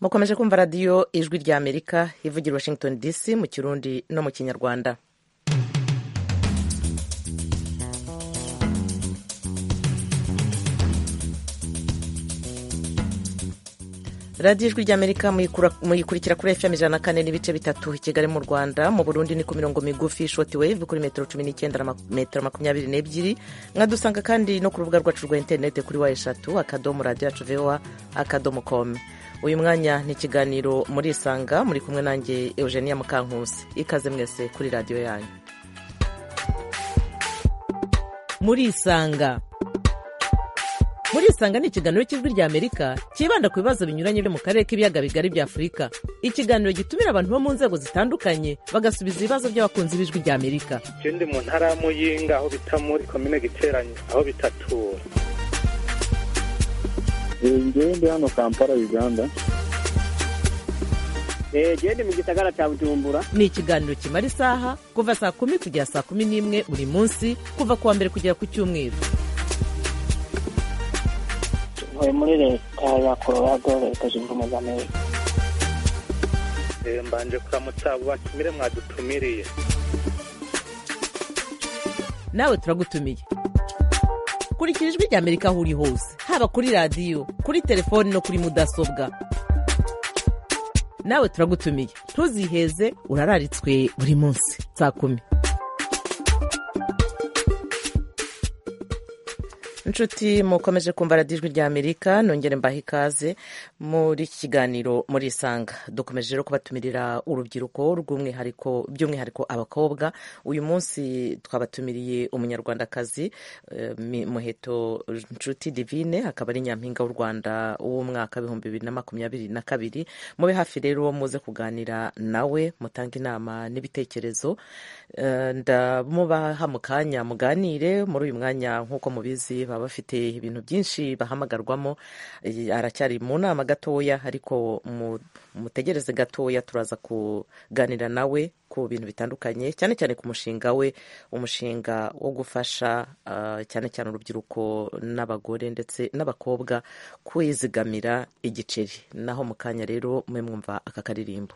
mukomeje kumva radiyo ijwi rya amerika ivugira washington dc mu kirundi no mu kinyarwanda radiyo ijwi rya amerika muyikurikira kuri fm ijana na kane n'ibice bitatu i kigali mu rwanda mu burundi ni ku mirongo migufi shoti wave kuri metero cumi n'icyenda metero makumyabiri n'ebyiri mwadusanga kandi no ku rubuga rwacu rwa interinete kuri wa eshatu akadomo radiyo yacu vowa akadomo komu uyu mwanya ni ikiganiro muri isanga muri kumwe nanjye eugenia mukankusi ikaze mwese kuri radiyo yanyu muri isanga muri isanga ni ikiganiro cy'ijwi rya amerika cyibanda ku bibazo binyuranye byo mu karere k'ibiyaga bigari bya afurika ikiganiro gitumira abantu bo mu nzego zitandukanye bagasubiza ibibazo by'abakunzi b'ijwi rya amerika ikindi mu ntara ya muyinga aho bita muri komine giteranye aho bitatura ngewe ndi hano kampala uganda ngewe ndi mu gisagara cya bujumbura ni ikiganiro kimara isaha kuva saa kumi kugera saa kumi n'imwe buri munsi kuva ku wa mbere kugera ku cyumweru ntuye muri leta ya colorado leta zunze ubumwe za amerika mbanje kuramutsa abo batumire mwadutumiriye nawe turagutumiye kurikira ijwi rya amerika aho uri hose haba kuri radiyo kuri telefoni no kuri mudasobwa nawe turagutumiye ntuziheze urararitswe buri munsi saa kumi inshuti mukomeje kumva radiyo ijwi rya amerika nongere mbaha ikaze muri iki kiganiro muri isanga dukomeje rero kubatumirira urubyiruko rw'umwihariko by'umwihariko abakobwa uyu munsi twabatumiriye umunyarwandakazi muheto nshuti divine akaba ari nyampinga w'u rwanda w'umwaka w'ibihumbi bibiri na makumyabiri na kabiri mube hafi rero muze kuganira nawe mutange inama n'ibitekerezo ndamubaha mu kanya muganire muri uyu mwanya nk'uko mubizi baba bafite ibintu byinshi bahamagarwamo aracyari mu nama gatoya ariko mutegereze gatoya turaza kuganira nawe ku bintu bitandukanye cyane cyane ku mushinga we umushinga wo gufasha cyane cyane urubyiruko n'abagore ndetse n'abakobwa kwizigamira igiceri naho mu kanya rero mwe mwumva aka karirimbo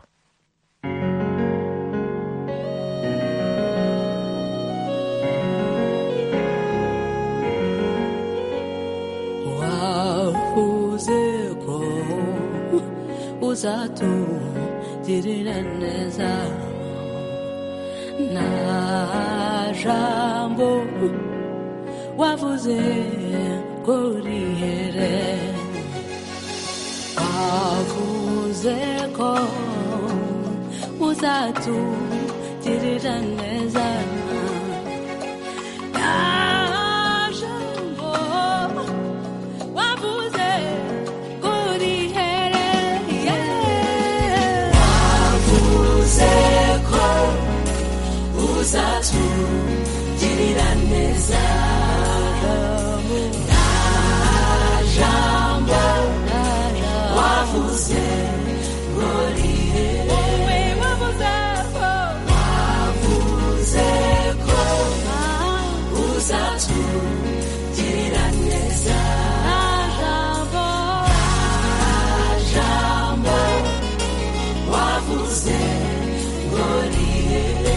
uzeko uzatugirira neza nta jambo wavuze ko rihere avuze ko uzatugirira neza nta uzatu girira neza nta jambo wavuze ngo rihere wavuze ko uzatu girira neza nta jambo nta jambo wavuze ngo rihere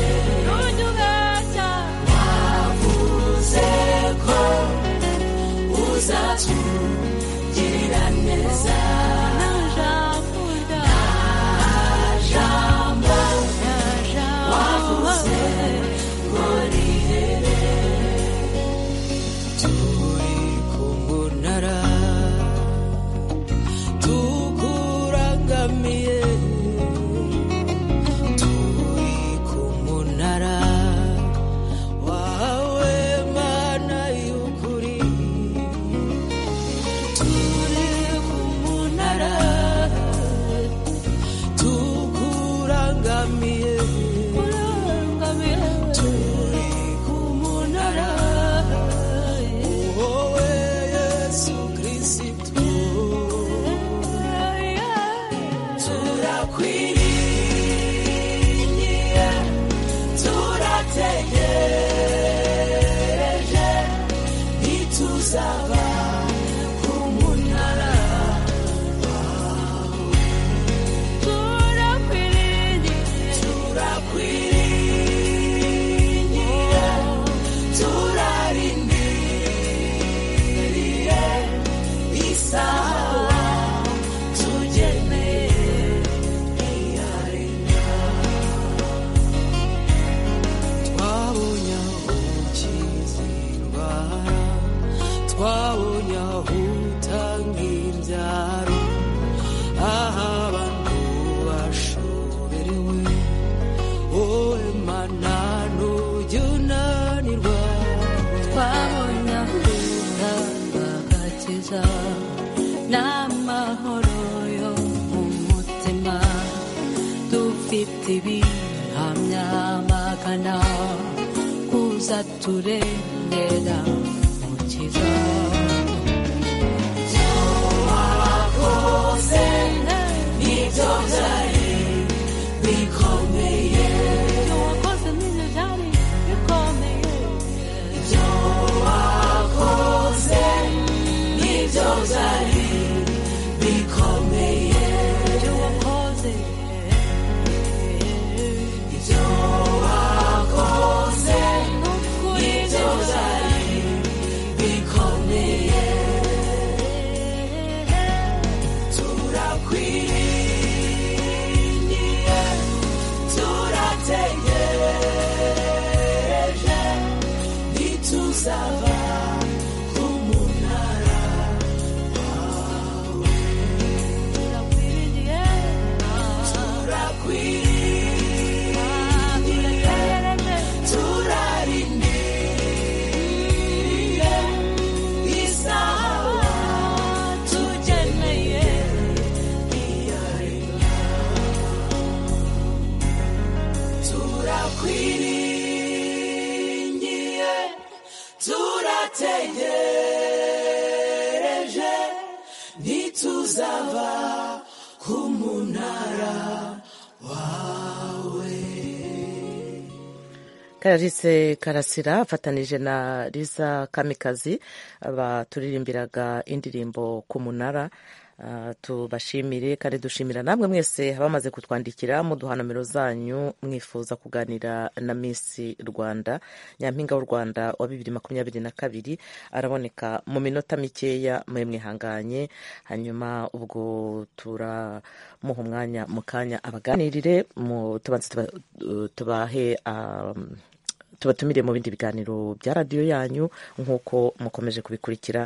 uzeko uzatugirira neza jambo wavuze ngo rihere utanga ibyaro aho abantu bashoberewe wowe mana ntujya unanirwa twabonye akunda agakiza n'amahoro yo mu mutima dufite ibihamya magana kuza turengera mukiza wakoze nibyo byari bikomeye ibyo wakoze nibyo byari bikomeye ibyo wakoze nibyo byari bikomeye ibyo wakoze ibyo wakoze nibyo byari bikomeye turakwiriye turategereje ntituzava ku munara turakwiriye turarindiriye isaha tugeneye iyaremye turakwiringiye turategereje ntituzava ku munara kararisi karasira afatanije na riza kamikazi baturirimbiraga indirimbo ku munara Ah, tubashimire kandi dushimira namwe mwese bamaze kutwandikira muduha nomero zanyu mwifuza kuganira na misi rwanda nyampinga w'u rwanda wa bibiri makumyabiri na kabiri araboneka mu minota mikeya mwe mwihanganye hanyuma ubwo turamuha umwanya mu kanya abaganirire mu- tubanze tuba- tubahe um, tubatumire mu bindi biganiro bya radiyo yanyu nk'uko mukomeje kubikurikira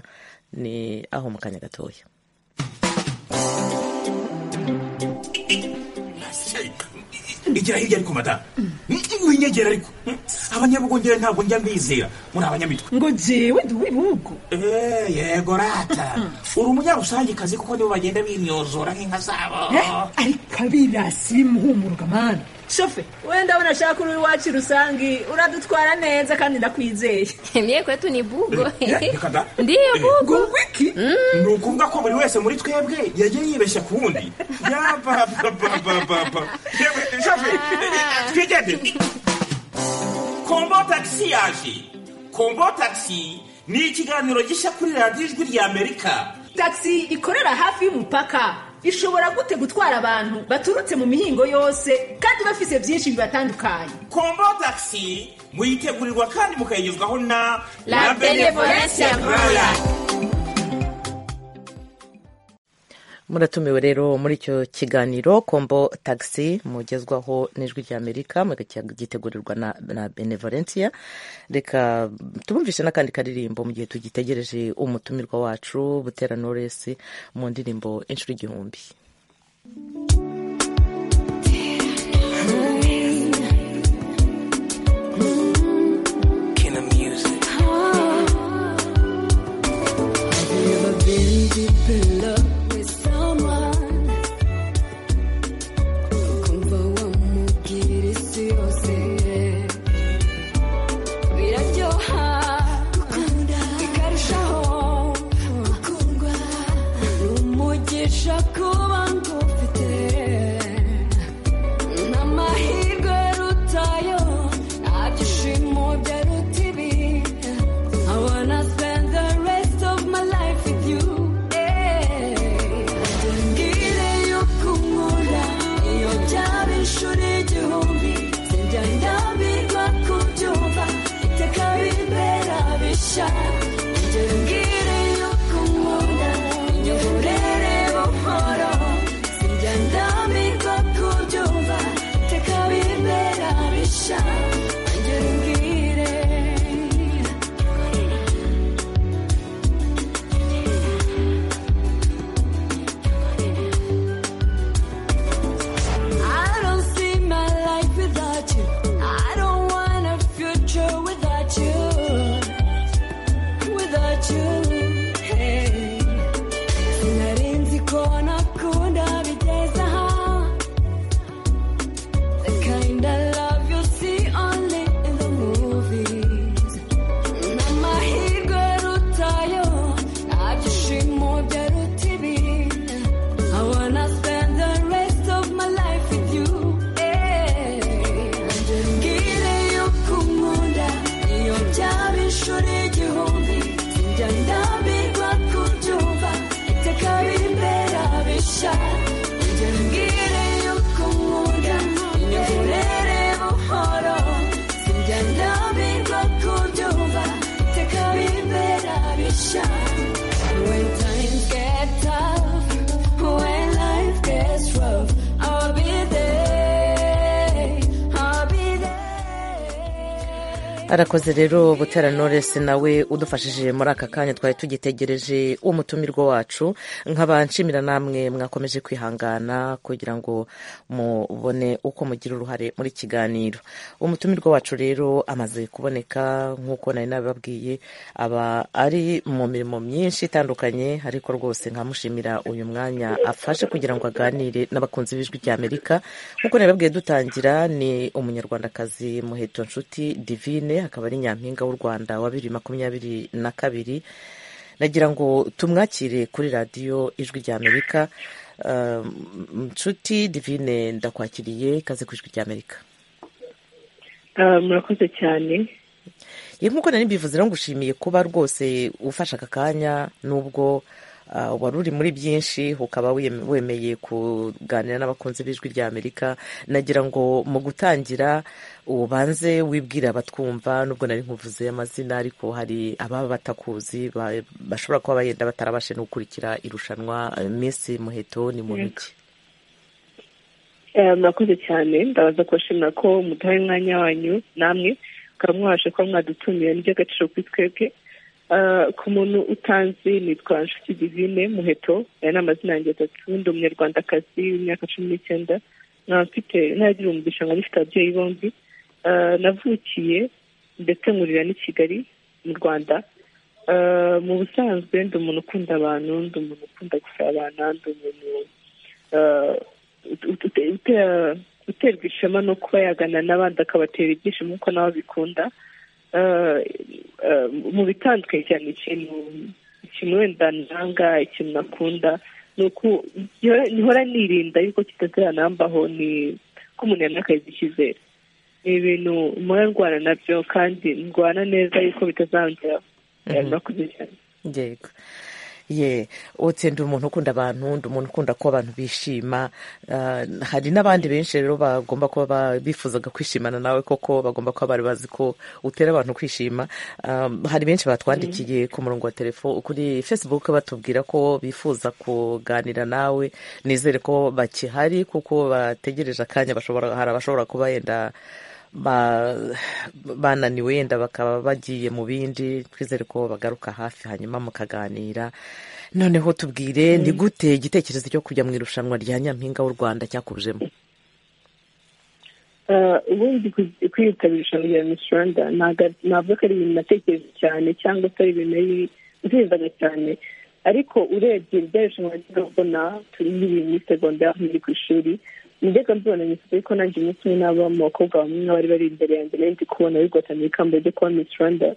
ni aho mu kanya gatoya igira hirya ariko madamu winyegera ariko abanyabugongera ntabwo njya mbizera muri abanyamitwe ngo jewe ndi uw'ibihugu Eh, yego rata uri umunyarusangikazi kuko nibo bagenda bimyozora nk'inka zabo Eh, ariko abirasi bimuhumurwa mana shofe wenda ndabona ashaka uri iwacu rusange uradutwara neza kandi ndakwizeye Mie kwetu ni bugo. Eh, reka da. Ndiyo Eh, bugo. wiki ni ukuvuga ko buri wese muri twebwe yagiye yibeshya ku wundi yapapapapapa twigende kombo tagisi yaje kombo tagisi ni ikiganiro gishya kuri radiyo ijwi rya amerika tagisi ikorera hafi y'umupaka ishobora gute gutwara abantu baturutse mu mihingo yose kandi bafise byinshi bibatandukanye kombo tagisi muyitegurirwa kandi mukayigezwaho na La Benevolencia Royal. muratumiwe rero muri icyo kiganiro kombo tagisi mugezwaho n'ijwi rya amerika mugitegurirwa na, na benevolencia reka tubumvishe n'akandi karirimbo mu gihe tugitegereje umutumirwa wacu butera noresi mu ndirimbo inshuro igihumbi Never been deep in love with someone. Ukumva wamubwira isi yose. Biraryoha, gukunda, bikarushaho gukundwa. Ni umugisha kuba ngufite. Ni amahirwe rutayo, nta byishimo byaruta ibi. I wanna spend the rest of my life with you. Ngire yo kumura, iyo byaba inshuro igihumbi, sinjya ndambirwa kubyumva, iteka bibera bishya. Ngire yo kumura, iyo burere buhoro, sinjya ndambirwa kubyumva, iteka bibera bishya. Ngire When times get tough, when life gets rough, I'll be there. I'll be there. arakoze rero butera noresi nawe udufashije muri aka kanya twari tugitegereje umutumirwa wacu nk'abanshimira namwe mwakomeje kwihangana kugira ngo mubone uko mugira uruhare muri kiganiro umutumirwa wacu rero amaze kuboneka nk'uko nari nababwiye aba ari mu mirimo myinshi itandukanye ariko rwose nkamushimira uyu mwanya afashe kugira ngo aganire n'abakunzi b'ijwi ry'amerika nk'uko nababwiye dutangira ni umunyarwandakazi muheto nshuti divine akaba ari nyampinga w'u rwanda wa bibiri makumyabiri na kabiri nagira ngo tumwakire kuri radiyo ijwi ry'amerika Um, nshuti divine ndakwakiriye ikaze ku ijwi ry'amerika Ah, murakoze cyane ye nk'uko nari mbivuze rero ngushimiye kuba rwose ufashe aka kanya nubwo ah, wari uri muri byinshi ukaba wem- wemeye kuganira n'abakunzi b'ijwi ry'amerika nagira ngo mu gutangira ubanze wibwire abatwumva nubwo nari nkuvuze amazina ariko hari ababa batakuzi ba- bashobora kuba bayenda batarabashe no gukurikira irushanwa eh, miss muheto ni muntu ki Eh, murakoze cyane ndabaza kubashimira ko muduhaye umwanya wanyu namwe mukaba mwabasha kuba mwadutumiye ni iby'agaciro kuri twebwe Ah, ku muntu utanzi nitwa nshuti divine muheto aya ni amazina yanjye atatu ubundi umunyarwandakazi w'imyaka cumi n'ikenda nkaba mfite naragira umugisha nkaba mfite ababyeyi bombi Ah, navukiye ndetse nkurira n'i kigali mu rwanda Ah, mu busanzwe ndi umuntu ukunda abantu ndi umuntu ukunda gusabana ndi umuntu ah, ut- ut- ut- utera- uterwa ishema no kuba yagana n'abandi akabatera ibyishimo nk'uko nawe abikunda Eh, eh, mu bitandukanye cyane ikintu ikintu wenda nanga ikintu nakunda ni uku njya- nkora nirinda yuko kitazanambaho ni ko umuntu yanakaza icyizere ni ibintu mpora ndwana nabyo kandi ndwana neza yuko bitazangeraho Eh, murakoze cyane yego ye utse ndi umuntu ukunda abantu ndi umuntu ukunda ko abantu bishima Ah, hari n'abandi benshi rero bagomba kuba ba- bifuzaga kwishimana nawe koko bagomba kuba bari bazi ko utera abantu kwishima Ah, hari benshi batwandikiye ku murongo wa telefone kuri facebook batubwira ko bifuza kuganira nawe nizere ko bakihari kuko bategereje akanya bashobora hari abashobora kuba yenda ba- bananiwe yenda bakaba bagiye mu bindi twizere ko bagaruka hafi hanyuma mukaganira noneho tubwire ni gute igitekerezo cyo kujya mu irushanwa rya nyampinga w'u rwanda cyakujemo Eh, ubundi ku- kwitabira irushanwa rya Miss Rwanda ntago- navuga ko ari ibintu natekereje cyane cyangwa se ari ibintu nari nzizaga cyane ariko urebye rya rushanwa njyaga mbona turi nk'iri muri segonderi aho nkiri ku ishuri njyaga mbibona gusa ariko nanjye umunsi umwe nabo abakobwa bamwe nk'abari bari imbere yanjye nari ndi kubona bigotanira ikamba ryo kuba Miss Rwanda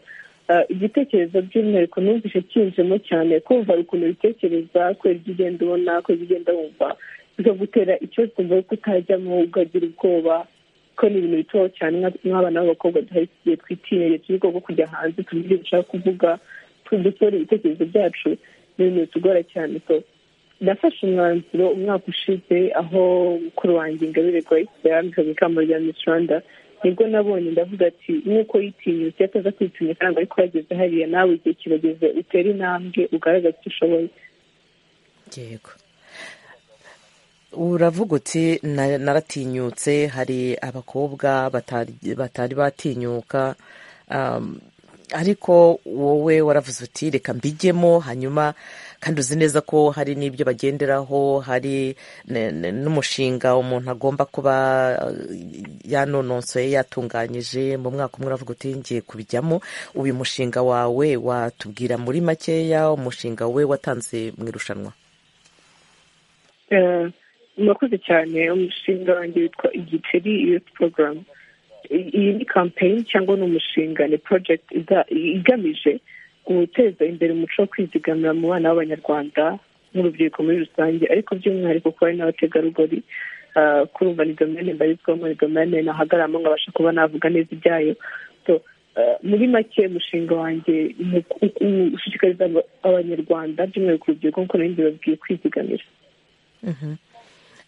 Eh, igitekerezo by'umwihariko numvise cyinjemo cyane kumva ukuntu ubitekereza kubera ibyo ugenda ubona kubera ibyo ugenda wumva bikagutera icyo kumva ko utajyamo ukagira ubwoba ko ni ibintu bito cyane nka- nk'abana b'abakobwa duhari tugiye twitinyeye turi mu bwoko bwo kujya hanze tuzi ibyo dushaka kuvuga tu- dusohora ibitekerezo byacu ni ibintu bitugora cyane so nafashe umwanzuro umwaka ushize aho mukuru wanjye ingabire grace yarambikaga ikamba rya miss rwanda nibwo nabonye ndavuga ati nk'uko yitinyutse ataza kwitinya kandi ariko yageze hariya nawe igihe kirageze utere intambwe ugaragaze icyo ushoboye yego uravuga uti "Na- naratinyutse hari abakobwa batari batari batinyuka Um, ariko wowe waravuze uti reka mbijyemo hanyuma kandi uzi neza ko hari n'ibyo bagenderaho hari ne- ne- n'umushinga umuntu agomba kuba eh, yanononsoye yatunganyije mu mwaka umwe uravuga uti ngiye kubijyamo uyu mushinga wawe watubwira muri makeya umushinga we watanze mu irushanwa Eh, murakoze cyane umushinga wanjye witwa igiceri youth program I- iyi ni campaign cyangwa ni umushinga ni project iza- igamije guteza imbere umuco wo kwizigamira mu bana b'abanyarwanda n'urubyiruko muri rusange ariko by'umwihariko kuba hari n'abategarugori eh, kurumva ni domene mbarizwamo ni domene nahagaramo nkabasha kuba navuga neza ibyayo So, eh, muri make umushinga wanjye ni uku- uku- ushishikariza aba- abanyarwanda by'umwihariko urubyiruko nk'uko nari mbibabwiye kwizigamira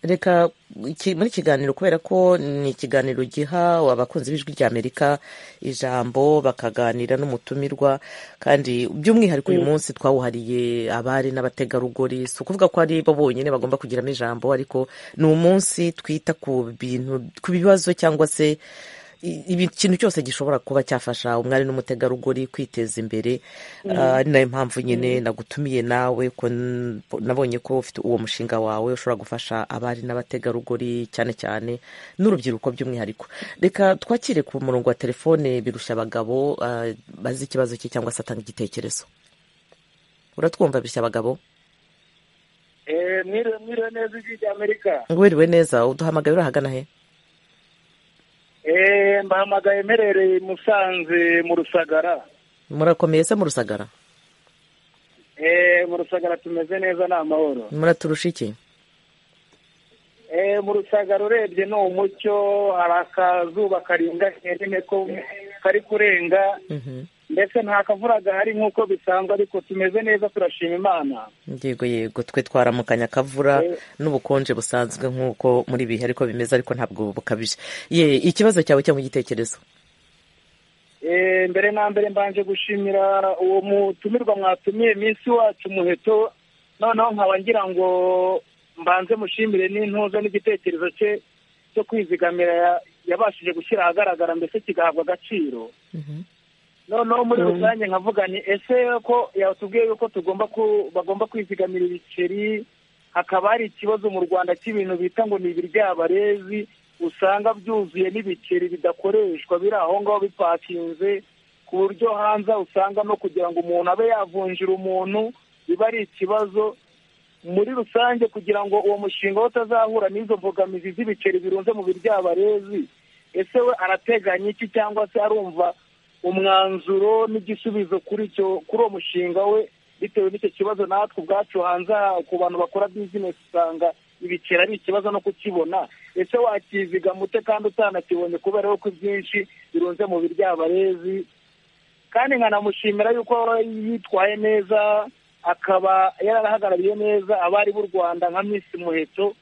reka iki- muri kiganiro kubera ko ni ikiganiro giha abakunzi b'ijwi rya amerika ijambo bakaganira n'umutumirwa kandi by'umwihariko uyu munsi twawuhariye abari n'abategarugori si ukuvuga ko ari bo bonyine bagomba kugiramo ijambo ariko ni umunsi twita ku bintu ku bibazo cyangwa se i- ibi- ikintu cyose gishobora kuba cyafasha umwari n'umutegarugori kwiteza imbere Ah, ari nayo mpamvu nyine nagutumiye nawe ko n- nabonye ko ufite uwo mushinga wawe ushobora gufasha abari n'abategarugori cyane cyane n'urubyiruko by'umwihariko reka twakire ku murongo wa telefone birusha abagabo ah, bazi ikibazo cye cyangwa se atanga igitekerezo uratwumva birusha abagabo Eh, mwiriwe mwiriwe neza ijwi rya amerika wiriwe neza uduhamagaye urahagana he Eh, mbahamagaye mperereye i musanze mu rusagara murakomeye se mu rusagara Eh, mu rusagara tumeze neza ni amahoro muraturusha iki Eh, mu rusagara urebye ni umucyo hari akazuba karinganiye nyine ko kari kurenga Mhm. ndetse nta kavura gahari nk'uko bisanzwe ariko tumeze neza turashima imana yego yego twe twaramukanya akavura n'ubukonje busanzwe nk'uko muri ibihe ariko bimeze ariko ntabwo bukabije ye ikibazo cyawe cyangwa igitekerezo Eh, mbere na mbere mbanje gushimira uwo mutumirwa mwatumiye minsi wacu muheto noneho nkaba ngira ngo mbanze mushimire n'intuza n'igitekerezo cye cyo kwizigamira ya- yabashije gushyira ahagaragara mbese kigahabwa agaciro noneho muri rusange nkavuga ni ese ko yatubwiye yuko tugomba ku- bagomba kwizigamira ibiceri hakaba hari ikibazo mu rwanda cy'ibintu bita ngo ni ibiryabarezi usanga byuzuye n'ibiceri bidakoreshwa biri aho ngaho bipakinze ku buryo hanze usanga no kugira ngo umuntu abe yavunjira umuntu biba ari ikibazo muri rusange kugira ngo uwo mushinga we utazahura n'izo mbogamizi z'ibiceri birunze mu biryabarezi ese we arateganya iki cyangwa se arumva umwanzuro n'igisubizo kuri cyo kuri uwo mushinga we bitewe n'icyo kibazo natwe ubwacu hanze aha ku bantu bakora bizinesi usanga ibiceri ari ikibazo no kukibona ese wakizigama ute kandi utanakibonye kubera yuko ibyinshi birunze mu biryabarezi kandi nkanamushimira yuko yitwaye neza akaba yarahagarariye neza abari b'u rwanda nka minsi muheto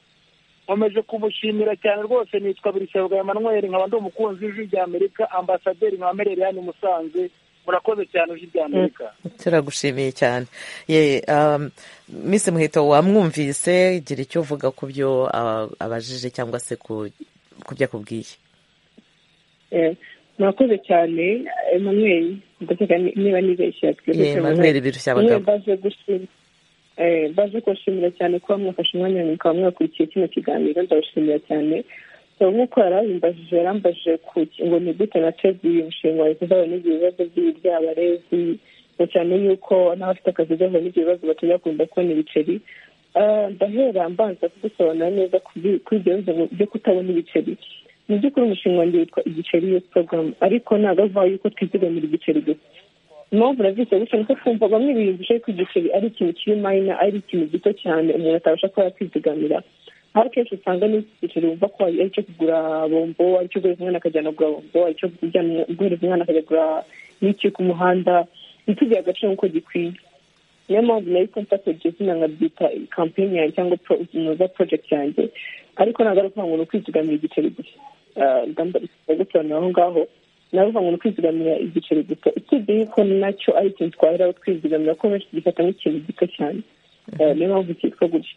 nkomeje kumushimira cyane rwose nitwa birisabwa emmanuel nkaba ndi umukunzi w'ijwi rya amerika ambasaderi nka mereriyani musanze murakoze cyane ijwi rya amerika turagushimiye cyane ye um, misi muhito wamwumvise gira icyo uvuga ku byo ah, abajije cyangwa se ku ku byo akubwiye Eh, murakoze cyane emmanuel ndakeka ni- niba nibeshye Ye, Emmanuel birushya abagabo. baje gushima eh, baje kubashimira cyane kuba mwafashe umwanya mukaba mwakurikiye kino kiganiro ndabashimira cyane So, nk'uko yari abimbajije yarambajije ku ki- ngo ni gute na tezi uyu mushinga wawe uzahura n'ibyo bibazo by'ibiryabarezi na cyane yuko n'abafite akazi gahura n'ibyo bibazo batajya kunda kubona ibiceri Ah, ndahera mbanza kugusobanura neza ku bi- kuri ibyo bibazo byo kutabona ibiceri mu by'ukuri umushinga wanjye witwa igiceri yo porogaramu ariko ntabwo avuga yuko twizigamira igiceri gusa impamvu nabyise gutya nuko twumva bamwe biyumvisha yuko igiceri ari ikintu kiri mayina ari ikintu gito cyane umuntu atabasha kuba yakwizigamira aho akenshi usanga n'igiceri wumva ko ari icyo kugura bombo ari icyo guhereza umwana akajyana kugura bombo ari icyo kujyana- guhereza umwana akajya kugura n'iki ku muhanda ntitugire agaciro nk'uko gikwiye niyo mpamvu nayo kontakte iryo zina nkabyita kampeyini yanjye cyangwa pro- inoza porojegiti yanjye ariko ntabwo ari ukuvuga ngo ni ukwizigamira igiceri gusa Ah, ngamba gusobanura aho ngaho navuga ngo ni ukwizigamira igiceri gito usibye yuko nacyo ari ikintu twaheraho twizigamira ko benshi tugifata nk'ikintu gito cyane Eh, niyo mpamvu cyitwa gutyo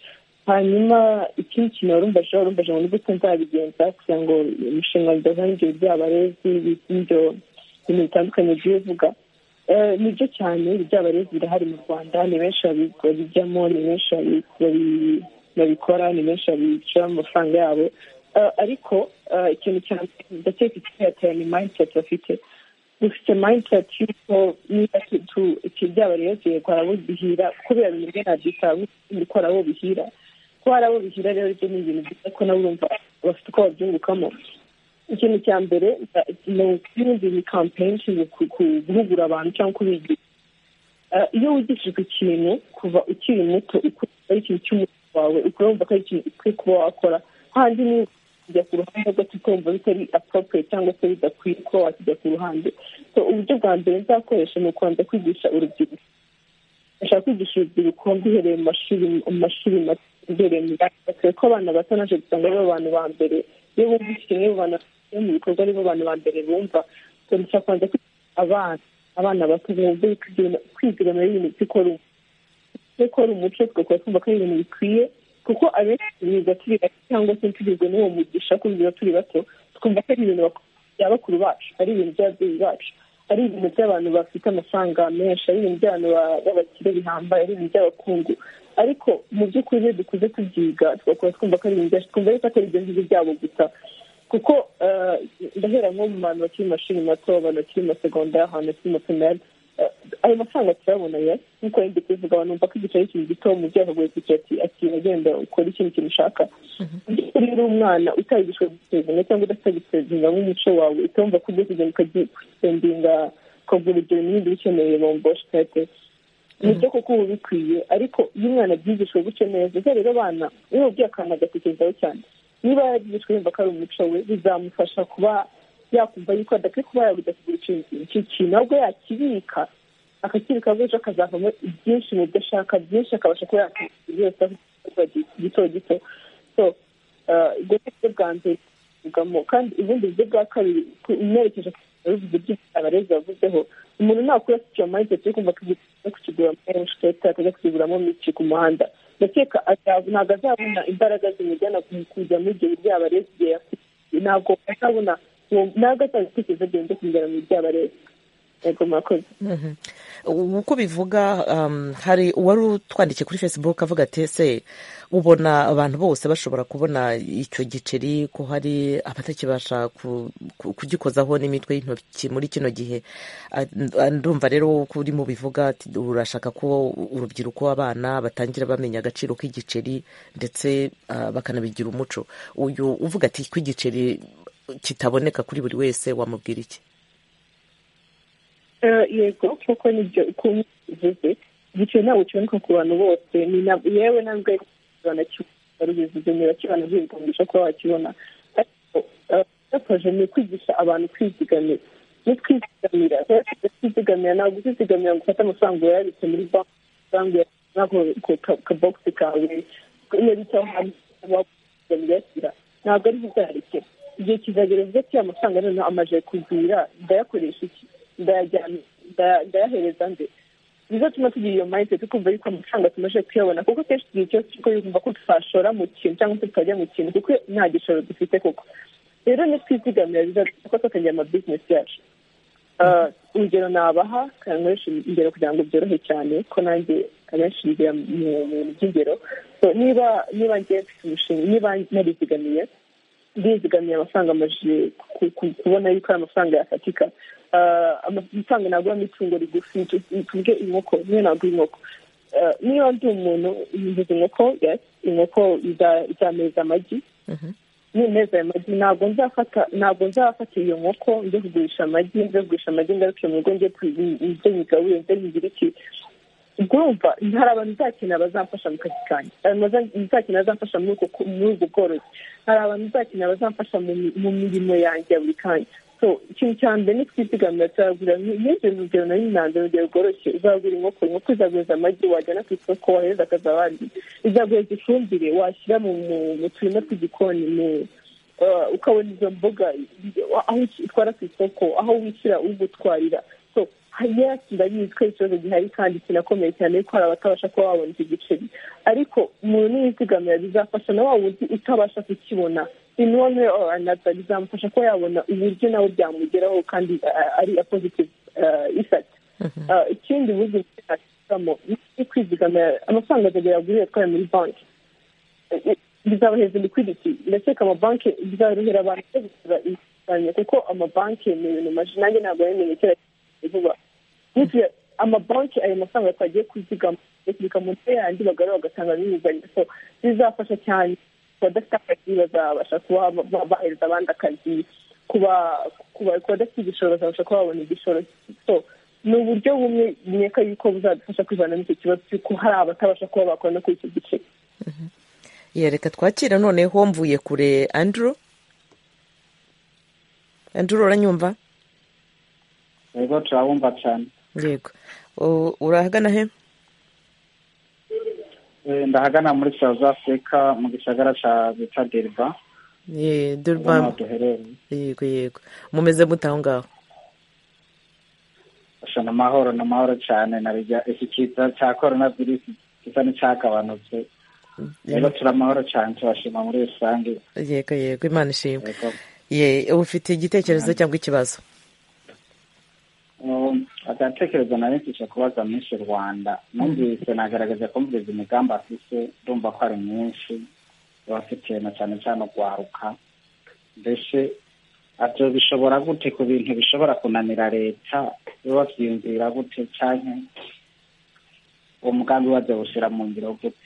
hanyuma ikindi kintu warumbaje warumbaje ngo ni gute nzabigenza kugira ngo umushinga udazana ibyo biryabarezi ibyo bintu bitandukanye by'iyo uvuga Eh, nibyo cyane biryabarezi birahari mu rwanda ni benshi babi- babijyamo ni benshi babi- babi- babikora ni benshi babishyira mu mafaranga yabo Eh, ariko eh, ikintu cyane ndakeka ikihatera ni mindset bafite dufite mindset yuko niba byaba rero tugiye kwa abo bihira kubera ibintu bimwe ntabyitaho ko hari abo bihira ko hari abo bihira rero ibyo ni ibintu byiza ko nabo urumva bafite uko babyungukamo ikintu cya mbere ni ukwirinda iyi kampeyini ishinzwe ku- ku- guhugura abantu cyangwa kubigisha Eh, iyo wigishijwe ikintu kuva ukiri muto ukumva ari ikintu cy'umutwe wawe ukumva ko ari ikintu ukwiye kuba wakora handi ni kujya ku ruhande gato ukumva bitari appropriate cyangwa se bidakwiye kuba wakijya ku ruhande so uburyo bwa mbere nzakoresha ni ukubanza kwigisha urubyiruko ndashaka kwigisha urubyiruko mbihereye mu mashuri mu mashuri mato imbere ko abana bato naje gusanga ari bo bantu ba mbere iyo bumvise kimwe mu bantu mu bikorwa ari bo bantu ba mbere bumva turusha kwanza abana abana bato bumva kwigira muri ibintu by'ikora gukora umuco tugakora twumva ko ari ibintu bikwiye kuko abenshi biga turi bato cyangwa se tugizwe n'uwo mugisha kubigira turi bato twumva ko ari ibintu bya bakuru bacu ari ibintu by'ababyeyi bacu ari ibintu by'abantu bafite amafaranga menshi ari ibintu by'abantu b'abakire bihambaye ari ibintu by'abakungu ariko mu by'ukuri iyo dukuze tubyiga tugakora twumva ko ari ibintu byacu twumva ariko atari ibyo ngibyo byabo gusa kuko ndahera nko mu bantu bakiri mu mashuri mato abantu bakiri mu masegondari ahantu bakiri mu pirimeri ayo mafaranga turabona ya nk'uko yindi kuvuga abantu bumva ko igiceri kintu gito umubyeyi akaguha itike ati ati agenda ukora ikindi kintu ushaka iyo uri umwana utagishwe gusezeranya cyangwa udatagisezeranya nk'umuco wawe utumva ko ugiye kugenda ukagiye gusendinga ukagura ibyo bintu bindi ukeneye bomboshe kate nibyo kuko uba bikwiye ariko iyo umwana abyigishwe gutyo neza ubwo rero abana iyo ubwiye akantu agatekerezaho cyane niba yarabyigishwe yumva ko ari umuco we bizamufasha kuba yakumva yuko adakwiye kuba yagujya kugura ikintu kintu ahubwo yakibika akakibika ejo akazavamo ibyinshi mu byo ashaka byinshi akabasha kuba yakwishyura byose gito gito so ubwo ni uburyo bwa mbere tuvugamo kandi ubundi buryo bwa kabiri umerekeje bivuze byinshi abarezi bavuzeho umuntu ntakura icyo mayinite cyo kumva kujya kukigura menshi leta akajya kukiguramo miki ku muhanda ndakeka ntabwo azabona imbaraga zimujyana kujya muri ibyo buryo abarezi igihe afite ntabwo azabona ntabwo atanga ibitekerezo byanjye kugera mu byaba leta yego murakoze uko bivuga hari uwari utwandikiye kuri facebook avuga ati ese ubona abantu bose bashobora kubona icyo giceri ko hari abatakibasha kugikozaho n'imitwe y'intoki muri kino gihe ndumva rero kuri mu bivuga urashaka ko urubyiruko abana batangira bamenya agaciro k'igiceri ndetse bakanabigira umuco uyu uvuga ati ko igiceri kitaboneka kuri buri wese wamubwira iki yego kuko nibyo ukuntu bivuze igiceri ntabwo kiboneka ku bantu bose yewe ntabwo banakibivuze niba kibana byibwangisha kuba wakibona ariko cyafashe ni ukwigisha abantu kwizigamira no kwizigamira kwizigamira ntabwo uzizigamira ngo ufate amafaranga uyabitse muri banki amafaranga uyabitse muri kabogisi kawe iyo bitaho hari wakuzigamira uyashyira ntabwo ari buzarekera igihe kizagera uvuga ati amafaranga noneho amaze kugwira ndayakoresha iki ndayahereza nde bizatuma tugira iyo mayinite tukumva yuko amafaranga tumaze kuyabona kuko kenshi igihe cyose turi yumva ko twashora mu kintu cyangwa se tukajya mu kintu kuko nta gishoro dufite koko rero twizigamira bizatuma ko twatangira amabizinesi yacu urugero nabaha kanywesha ingero kugira ngo byorohe cyane ko nanjye abenshi bigira mu bintu by'ingero niba niba ngiye mfite umushinga niba narizigamiye ndizigamiye amafaranga amajije kubona yuko ari amafaranga yafatika amafaranga naguramo itungo rigufi tuvuge inkoko niyo nagura inkoko niba ndi umuntu mvuze inkoko inkoko izameza amagi nimeza ayo magi ntabwo nzafata ntabwo nzafata iyo nkoko nze kugurisha amagi nze kugurisha amagi ngaruke mu rugo nze nyigabuye nze nyigira iki urumva hari abantu uzakenera bazamfasha mu kazi kanjye hari abantu uzakenera bazamfasha muri ubwo bworozi hari abantu uzakenera bazamfasha mu mirimo yanjye ya buri kanya so ikintu cya mbere ni twizigamira turagura nk'ibyo rugero nari nanze urugero rworoshye uzagura inkoko inkoko izaguhereza amagi wajyana ku isoko wahereza akazi abandi izaguhereza ifumbire washyira mu turima tw'igikoni ukabona izo mboga aho utwara ku isoko aho wishyira ugutwarira hanyuma ndabizi ko ikibazo gihari kandi kinakomeye cyane yuko hari abatabasha kuba babona icyo giceri ariko umuntu yizigamira bizafasha na wa wundi utabasha kukibona in one way or another bizamufasha kuba yabona uburyo nawe byamugeraho kandi ari a positive effect ikindi buryo bwifashishamo ni kwizigamira amafaranga azagera agurira atwara muri banki bizabaheza liquidity ndakeka amabanki bizorohera abantu gukora inguzanyo kuko amabanki ni ibintu maji nanjye ntabwo yamenye kera vuba bityo amabanki ayo mafaranga twagiye kuzigama bakubika mu ntebe yanjye bagarura bagatanga n'inguzanyo so bizafasha cyane abadafite akazi bazabasha kuba bahereza abandi akazi kuba badafite igishoro bazabasha kuba babona igishoro so ni uburyo bumwe buneka yuko buzadufasha kwivana n'icyo kibazo cy'uko hari abatabasha kuba bakora no kuri icyo gice reka twakira noneho mvuye kure andrew andrew uranyumva yego turabumva cyane yego urahagana he ndahagana muri south africa mu gisagara cya bita deriva durban yego yego mumeze gute aho ngaho gusa ni amahoro ni amahoro cyane na bijya iki kiza cya korona virusi gisa n'icyagabanutse rero turi amahoro cyane turashima muri rusange yego yego imana ishimwe ye ufite igitekerezo cyangwa ikibazo agatekerezo nari mfite kubaza mwinshi rwanda numvise nagaragaza ko mvuze imigambi afite ndumva ko ari myinshi abafitiye na cyane cyane urwaruka mbese ibyo bishobora gute ku bintu bishobora kunanira leta babyiyumvira gute cyane uwo mugambi wajya gushyira mu ngiro gute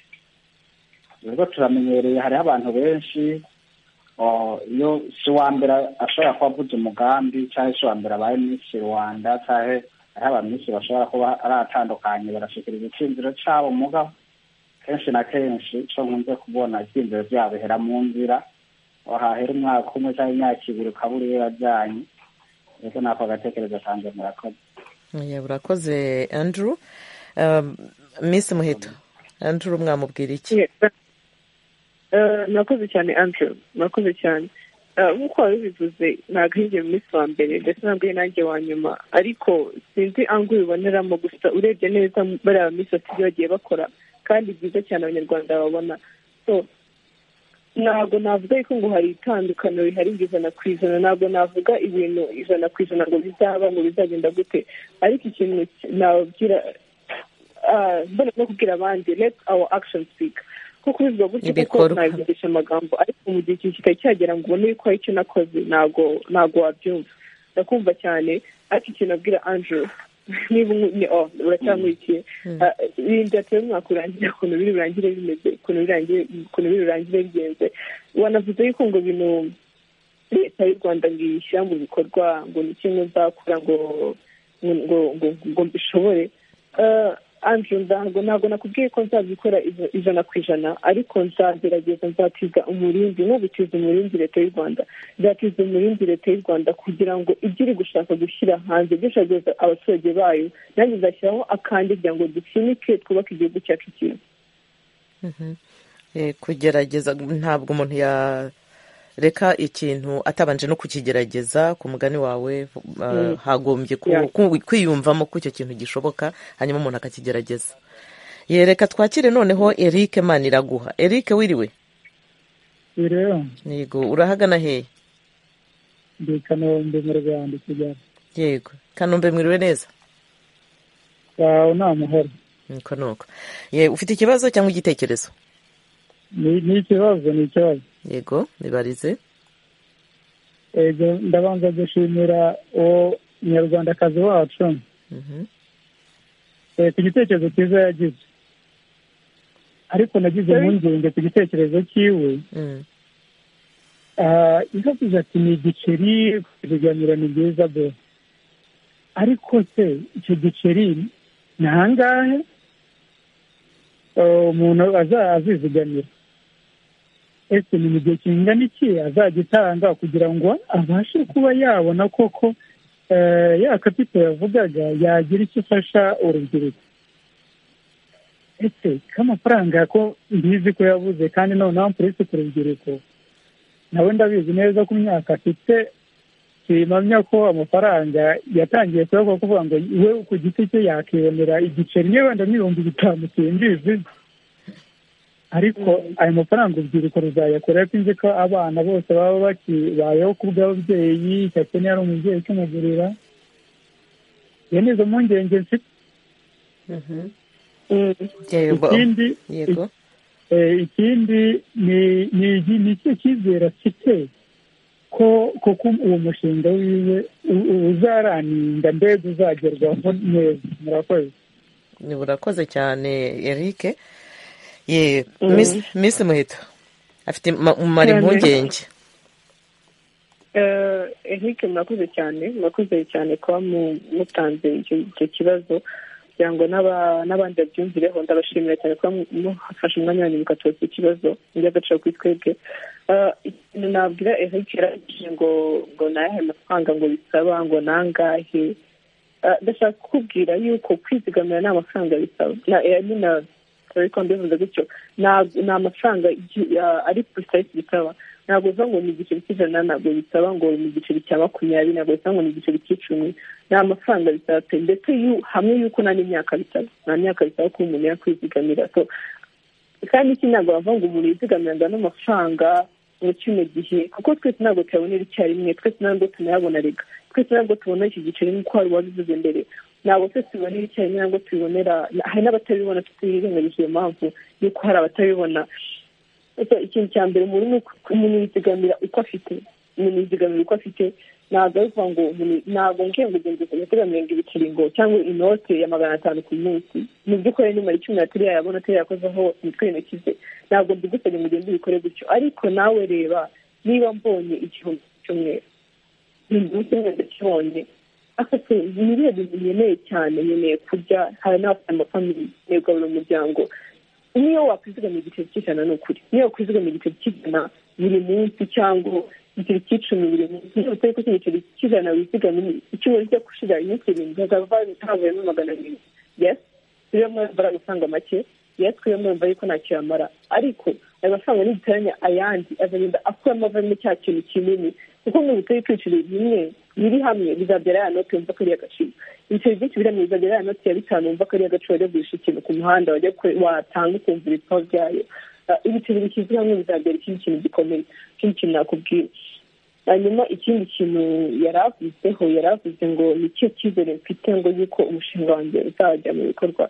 rero turamenyereye hariho abantu benshi iyo si uwa mbere ashobora kuba avuze umugambi cyangwa si uwa mbere abaye minsi rwanda cyangwa hariho abaminisitiri bashobora kuba ari atandukanye barashyikiriza icyizero cyabo muga kenshi na kenshi cyo nkunze kubona icyizero byabo bihera mu nzira wahahera umwaka umwe cyangwa imyaka ibiri ukaba uri yarajyanye ndetse nako agatekerezo kanjye murakoze urakoze andrew miss muheto andrew mwamubwira iki murakoze cyane andrew murakoze cyane nk'uko wari ubivuze ntabwo hirya munsi wa mbere ndetse ntabwo nanjye wa nyuma ariko sinzi angu biboneramo gusa urebye neza bariya minsi bafite ibyo bagiye bakora kandi byiza cyane abanyarwanda babona so ntabwo navuga ariko ngo hari itandukaniro rihari ijana ku ijana ntabwo navuga ibintu ijana ku ijana ngo bizaba ngo bizagenda gute ariko ikintu nababwira mbona no kubwira abandi let our action speak kuko bivuga gutyo kuko nabivugisha amagambo ariko mu gihe ikintu kitacyagera ngo ubone yuko hari icyo nakoze ntabwo ntabwo wabyumva ndakumva cyane ariko ikintu nabwira angelo niba uracyamurikiye irindi atari umwaka urangira ukuntu biri burangire bimeze ukuntu biri burangire bigenze wanavuze yuko ngo bintu leta y'u rwanda ngo iyishyira mu bikorwa ngo ni kimwe nzakora ngo ngo ngo mbishobore anjuru ntabwo ntabwo nakubwiye ko nzabikora ijana ku ijana ariko nzagerageza nzatiza umurindi nko gutiza umurindi leta y'u rwanda nzatiza umurindi leta y'u rwanda kugira ngo ibyo iri gushaka gushyira hanze gushagaza abaturage bayo nanjye nzashyiraho akandi kugira ngo dukinike twubake igihugu cyacu cyiza kugerageza ntabwo umuntu yareka ikintu atabanje no kukigerageza ku mugani wawe hagombye kwiyumvamo ko icyo kintu gishoboka hanyuma umuntu akakigerageza yereka twakire noneho Eric Maniraguha Eric wiriwe yego urahagana hehe ndi kanombe mu rwanda kigali yego kanombe mwiriwe neza wawe ni amahoro nuko nuko ufite ikibazo cyangwa igitekerezo ni ikibazo ni ikibazo yego nibarize yego ndabanza gushimira uwo munyarwandakazi wacu ku gitekerezo cyiza yagize ariko nagize impungenge ku gitekerezo cyiwe yavuze ati ni igiceri ibiganiro ni byiza be ariko se icyo giceri ni ahangahe umuntu azizigamira ese ni mu gihe kingana iki azagitanga kugira ngo abashe kuba yabona koko ya kapito yavugaga yagira icyo ifasha urubyiruko ese k'amafaranga ko mbizi ko yabuze kandi noneho mpurisi ku rubyiruko nawe ndabizi neza ko imyaka afite mpamya ko amafaranga yatangiye kuyavuga kuvuga ngo we ku giti cye yakibonera igiceri niba wenda n'ibihumbi bitanu simbizi ariko ayo mafaranga urubyiruko ruzayakora ariko nzi ko abana bose baba bakibayeho ku bw'ababyeyi cyane niba ari umubyeyi ukimugurira iyo ni izo mpungenge mfite ikindi ikindi ni icyo cyizere afite ko kuko uwo mushinga wiwe uzaraninda mbega uzagerwaho neza murakoze ni burakoze cyane eric miss muheto afite umumaro impungenge eric murakoze cyane murakoze cyane kuba mutanze icyo kibazo kugira ngo n'abandi babyumvireho ndabashimira cyane kuba mufashe umwanya wanyu mugatoza ikibazo iby'agaciro kuri twebwe ikintu nabwira eric yarangije ngo ngo nayahe amafaranga ngo bisaba ngo nangahe ndashaka kukubwira yuko kwizigamira nta mafaranga bisaba ariko mbivuze gutyo ni amafaranga ari kuri sayiti bitaba ntabwo uvuga ngo ni igiceri cy'ijana ntabwo bisaba ngo ni igiceri cya makumyabiri ntabwo bisaba ngo ni igiceri cy'icumi ni amafaranga bisaba ndetse hamwe y'uko nta n'imyaka bitaba nta myaka bisaba ko umuntu yakwizigamira kandi iki ntabwo bavuga ngo umuntu yizigamiranga n'amafaranga mu kino gihe kuko twese ntabwo tuyabonera icyarimwe twese ntabwo tunayabona reka twese ntabwo tubona iki giceri nk'uko wari wabivuze mbere ntabwo twese tubonera icyarimwe ntabwo tubibonera hari n'abatabibona tutirengagije iyo mpamvu y'uko hari abatabibona ikintu cya mbere umuntu yizigamira uko afite umuntu yizigamira uko afite ntabwo ari ukuvuga ngo ntabwo ngiye ngo ugende uzigamire ngo ibiceri ngo cyangwa inote ya magana atanu ku munsi mu by'ukuri nimara icumi na turiya yabona turiya yakoze hose imitwe y'intoki ze ntabwo mbigusabye ngo ugende ubikore gutyo ariko nawe reba niba mbonye igihumbi cy'umweru ni umunsi umwe ndakibonye afite biriya bintu nkeneye cyane nkeneye kurya hari n'abafite amafamili nkeneye kugaburira umuryango niyo wakwizigamira igiceri cy'ijana ni ukuri niyo wakwizigamira igiceri cy'ijana buri munsi cyangwa igiceri cy'icumi buri munsi niba utari kuko igiceri cy'ijana wizigamira icyuma rijya gushira iminsi irindwi havuyemo magana abiri yesi rero mwambara amafaranga make yesi rero mwambara ariko ntacyo yamara ariko ayo mafaranga nigitoranya ayandi azagenda akuramo avamo cya kintu kinini kuko mu bitari ibiceri bimwe biri hamwe bizabyara ya note wumva ko ari agaciro ibiceri byinshi biri hamwe bizabyara ya note ya bitanu wumva ko ari agaciro wajya kugurisha ikintu ku muhanda wajya watanga ukumva ibipimo byayo ibiceri bishyize hamwe bizabyara ikindi kintu gikomeye ikindi kintu nakubwira hanyuma ikindi kintu yari avuzeho yari avuze ngo ni cyo cyizere mfite ngo yuko umushinga wanjye uzajya mu bikorwa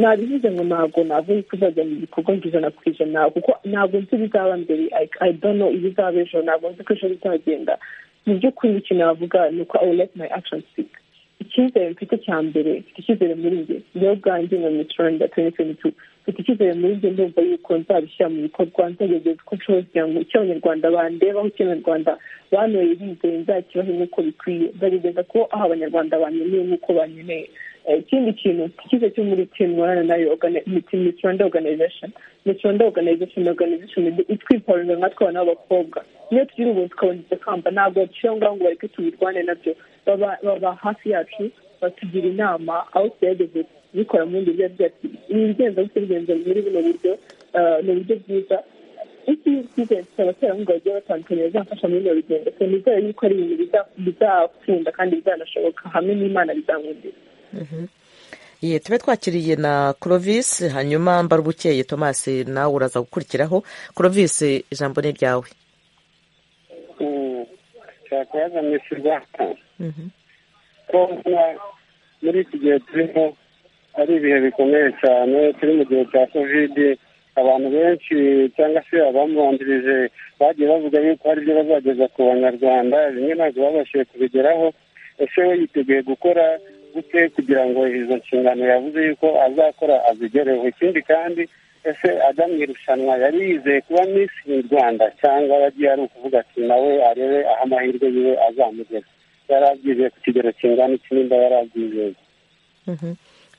nabivuze ngo ntabwo navuga ko uzajya mu bikorwa ngo ijana ku ijana kuko ntabwo nzi ibizaba mbere i don't know ibizaba ejo ntabwo nzi ko ejo bizagenda mu by'ukuri ikintu navuga ni uko i will let my action speak icyizere mfite cya mbere mfite icyizere muri njye njyewe ubwanjye nka miturenda tuwenti tuwenti tu mfite icyizere muri njye ndumva yuko nzabishyira mu bikorwa nzagegeza uko nshoboye kugira ngo icyo abanyarwanda bandebaho icyo abanyarwanda banyoye bizeye nzakibahe nk'uko bikwiye nzagegeza ko aho abanyarwanda banyemeye nk'uko banyeneye ikindi kintu ikiza cyo muri timuwana nayo miturenda oganization miturenda oganization oganization itwiparuza nkatwe abana b'abakobwa niyo tugira ubuntu tukaboneza kamba ntabwo baciye aho ngaho ngo bareke tubirwane nabyo baba hafi yacu batugira inama aho tuyageze bikora mu bindi biba byatsi ibigenza bigenza muri buno buryo ni uburyo bwiza iki bigenza abaterankunga bagiye batandukanye bazafasha muri buno rugendo nizere yuko ari ibintu bizakunda kandi bizanashoboka hamwe n'imana bizamwumvira ye tube twakiriye na Clovis hanyuma mbara ubukeye Thomas nawe uraza gukurikiraho Clovis ijambo ni ryawe turakubaza mwese rwanda ko muri iki gihe turimo ari ibihe bikomeye cyane turi mu gihe cya kovide abantu benshi cyangwa se abamubanjirije bagiye bavuga yuko hari ibyo bazageza ku banyarwanda bimwe ntabwo babashije kubigeraho ese we yiteguye gukora gute kugira ngo izo nshingano yavuze yuko azakora azigereho ikindi kandi ese ajya mu irushanwa yari yizeye kuba minsi mu rwanda cyangwa yagiye ari ukuvuga ati nawe arebe aho amahirwe yiwe azamugeza yari abyizeye ku kigero kingana iki nimba yari abyizeye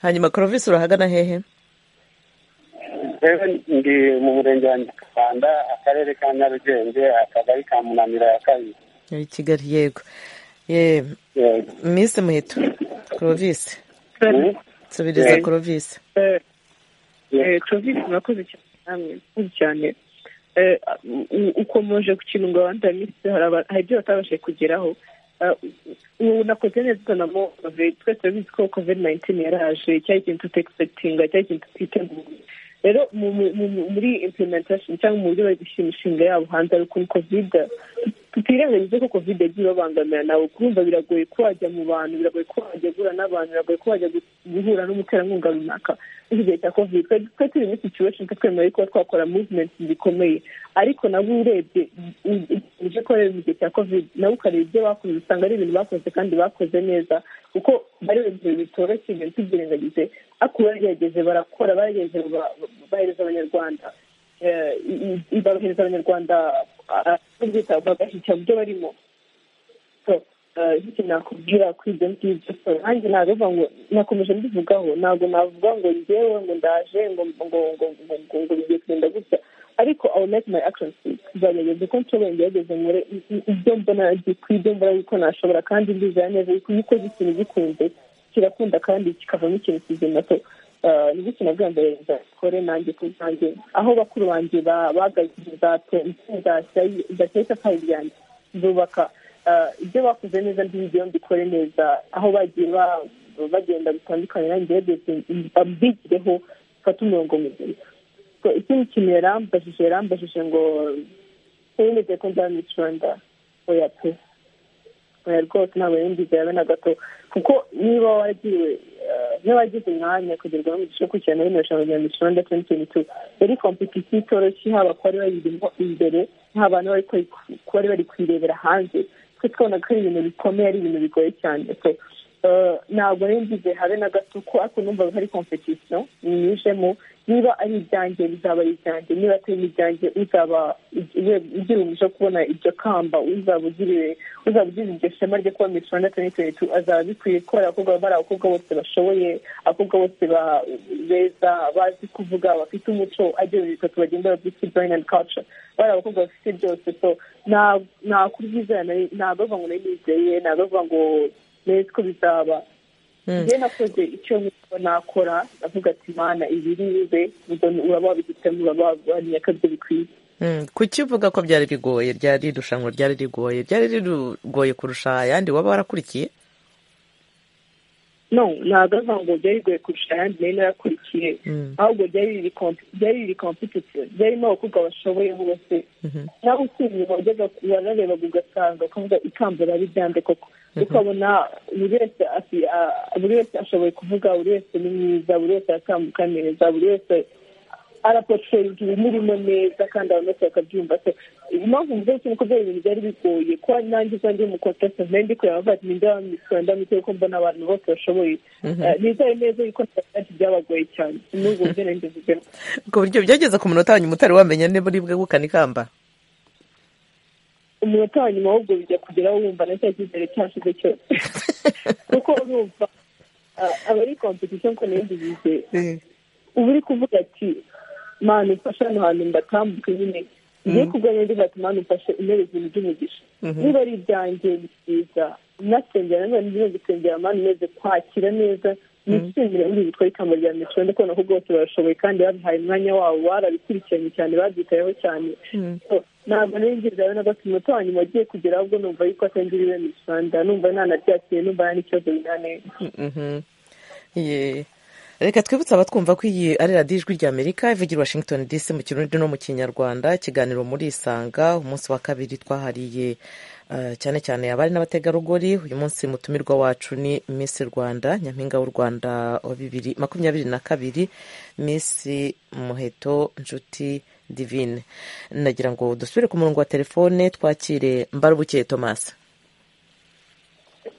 hanyuma korovisi urahagana hehe ndi mu murenge wa nyakabanda akarere ka nyarugenge akagari ka munanira ya kabiri muri kigali yego minsi muheto korovisi nsubiriza korovisi korovisi murakoze cyane cyane ukomeje ku kintu ngo abandi minsi hari ibyo batabashije kugeraho ubu nakoze neza uzanamo kovide twese turabizi ko kovide nayintini yaraje cyari ikintu tutexegitinga cyari ikintu tutiteguye rero muri implementation cyangwa mu buryo bari gushyira imishinga yabo hanze ari ukuntu kovide tutirengagize ko kovide yagiye ibabangamira nawe kumva biragoye ko wajya mu bantu biragoye ko wajya guhura n'abantu biragoye ko wajya guhura n'umuterankunga runaka iki gihe cya kovide twari turi muri situation twemerewe kuba twakora movement zikomeye ariko nabo urebye ibyo ukorera mu gihe cya kovide nabo ukareba ibyo bakoze usanga ari ibintu bakoze kandi bakoze neza kuko bari ibintu bitoroshye ibintu tubyirengagize ariko baragerageje barakora baragerageje bahereza abanyarwanda bahereza abanyarwanda bagashyikira mu byo barimo iki nakubwira kuri ibyo ngibyo so nanjye nabivuga ngo nakomeje mbivugaho ntabwo navuga ngo ngewe ngo ndaje ngo ngo ngo ngo ngo bigiye kugenda gutya ariko awu meke mayi akishoni siti nzagerageza uko nshoboye ngerageze nkore ibyo mbona ku ibyo mbona yuko nashobora kandi mbizera neza yuko iyo ukoze ikintu gikunze kirakunda kandi kikavamo ikintu kizima so n'ubuzima bwa mbere bakore nanjye ku bwanjye aho bakuru banjye bagabye za teta kandi ryanjye zubaka ibyo bakoze neza ndibyo mbikore neza aho bagiye bagenda bitandukanye nanjye babyigireho bafate umurongo muzima ikindi kintu yarambajije yarambajije ngo ntibemeze ko nzaba miss rwanda oya pe oya rwose ntabwo yumvize yawe na gato kuko niba wagiriwe niba wagize umwanya kugerwaho umugisha wo gukurikirana bino rushanwa rya miss rwanda twenty twenty two yari kompetisiyo itoroshye haba ku bari bayirimo imbere nta bantu bari bari kuyirebera hanze twe twabona ko ari ibintu bikomeye ari ibintu bigoye cyane ntabwo ngize habe na gato ko ariko numva hari kompetisiyo nijemo niba ari ibyanjye bizaba ari ibyanjye niba atari ibyanjye uzaba ugira umugisha kubona iryo kamba uzaba ugiriwe uzaba ugize iryo shema ryo kuba miss rwanda twenty twenty two azaba bikwiye kubera abakobwa bari abakobwa bose bashoboye abakobwa bose beza bazi kuvuga bafite umuco agira bitatu bagenda bafite brain and culture bari abakobwa bafite byose so ntabwo ubyizera ntabwo bavuga ngo nayizeye ntabwo bavuga ngo nezi ko bizaba njye nakoze icyo nakora navuga ati mana ibi bibe uraba wabigitamo uraba wabonye ko ibyo bikwiye kuki uvuga ko byari bigoye ryari irushanwa ryari rigoye ryari rigoye kurusha ayandi waba warakurikiye no ntabwo avuga ngo byari bigoye kurusha ayandi nayo narakurikiye ahubwo byari biri kompetitivu byarimo abakobwa bashoboye bose nawe usibye wajyaga wararebaga ugasanga ukavuga ikamba rari ryande koko ukabona buri wese buri wese ashoboye kuvuga buri wese ni mwiza buri wese aratambuka neza buri wese araporotera ibimurimo neza kandi abantu bose bakabyumva se impamvu mvuze cyane ko byari ibintu byari bigoye ko nanjye uzajya ndi umukontasi nari ndi kureba bavuga ati ninde wamisura ndamutse ko mbona abantu bose bashoboye nizere neza yuko ntacyo byabagoye cyane n'ubwo buryo nari mbivuze ku buryo byageze ku munota wa nyuma utari wamenya niba uri bwegukane ikamba umunota wa nyuma ahubwo bijya kugeraho wumva na cya cyizere cyashize cyose kuko urumva aba ari kompetisiyo nkuko nari mbivuze uba uri kuvuga ati mani ufashe hano hantu mbatambuke nyine ngiye kurwanya ndi bati mani ufashe intebe ibintu by'umugisha niba ari ibyanjye byiza nasengera nanone ndimo gusengera mani umeze kwakira neza nishimire muri bitwa ikamba rya miss rwanda kubona ko bose barashoboye kandi babihaye umwanya wabo barabikurikiranye cyane babyitayeho cyane ntabwo nari ngize rero na gato umunota wa nyuma wagiye kugera ahubwo numva yuko atangiriwe miss rwanda numva ntanabyakiriye numva nta n'ikibazo binaneza reka twibutse abatwumva ko iyi ari radiyo ijwi rya amerika ivugira washington dc mu kirundi no mu kinyarwanda ikiganiro muri isanga umunsi wa kabiri twahariye cyane cyane abari n'abategarugori uyu munsi mutumirwa wacu ni miss rwanda nyampinga w'u rwanda wa bibiri makumyabiri na kabiri miss muheto nshuti divine nagira ngo dusubire ku murongo wa telefone twakire mbarubukiye tomasi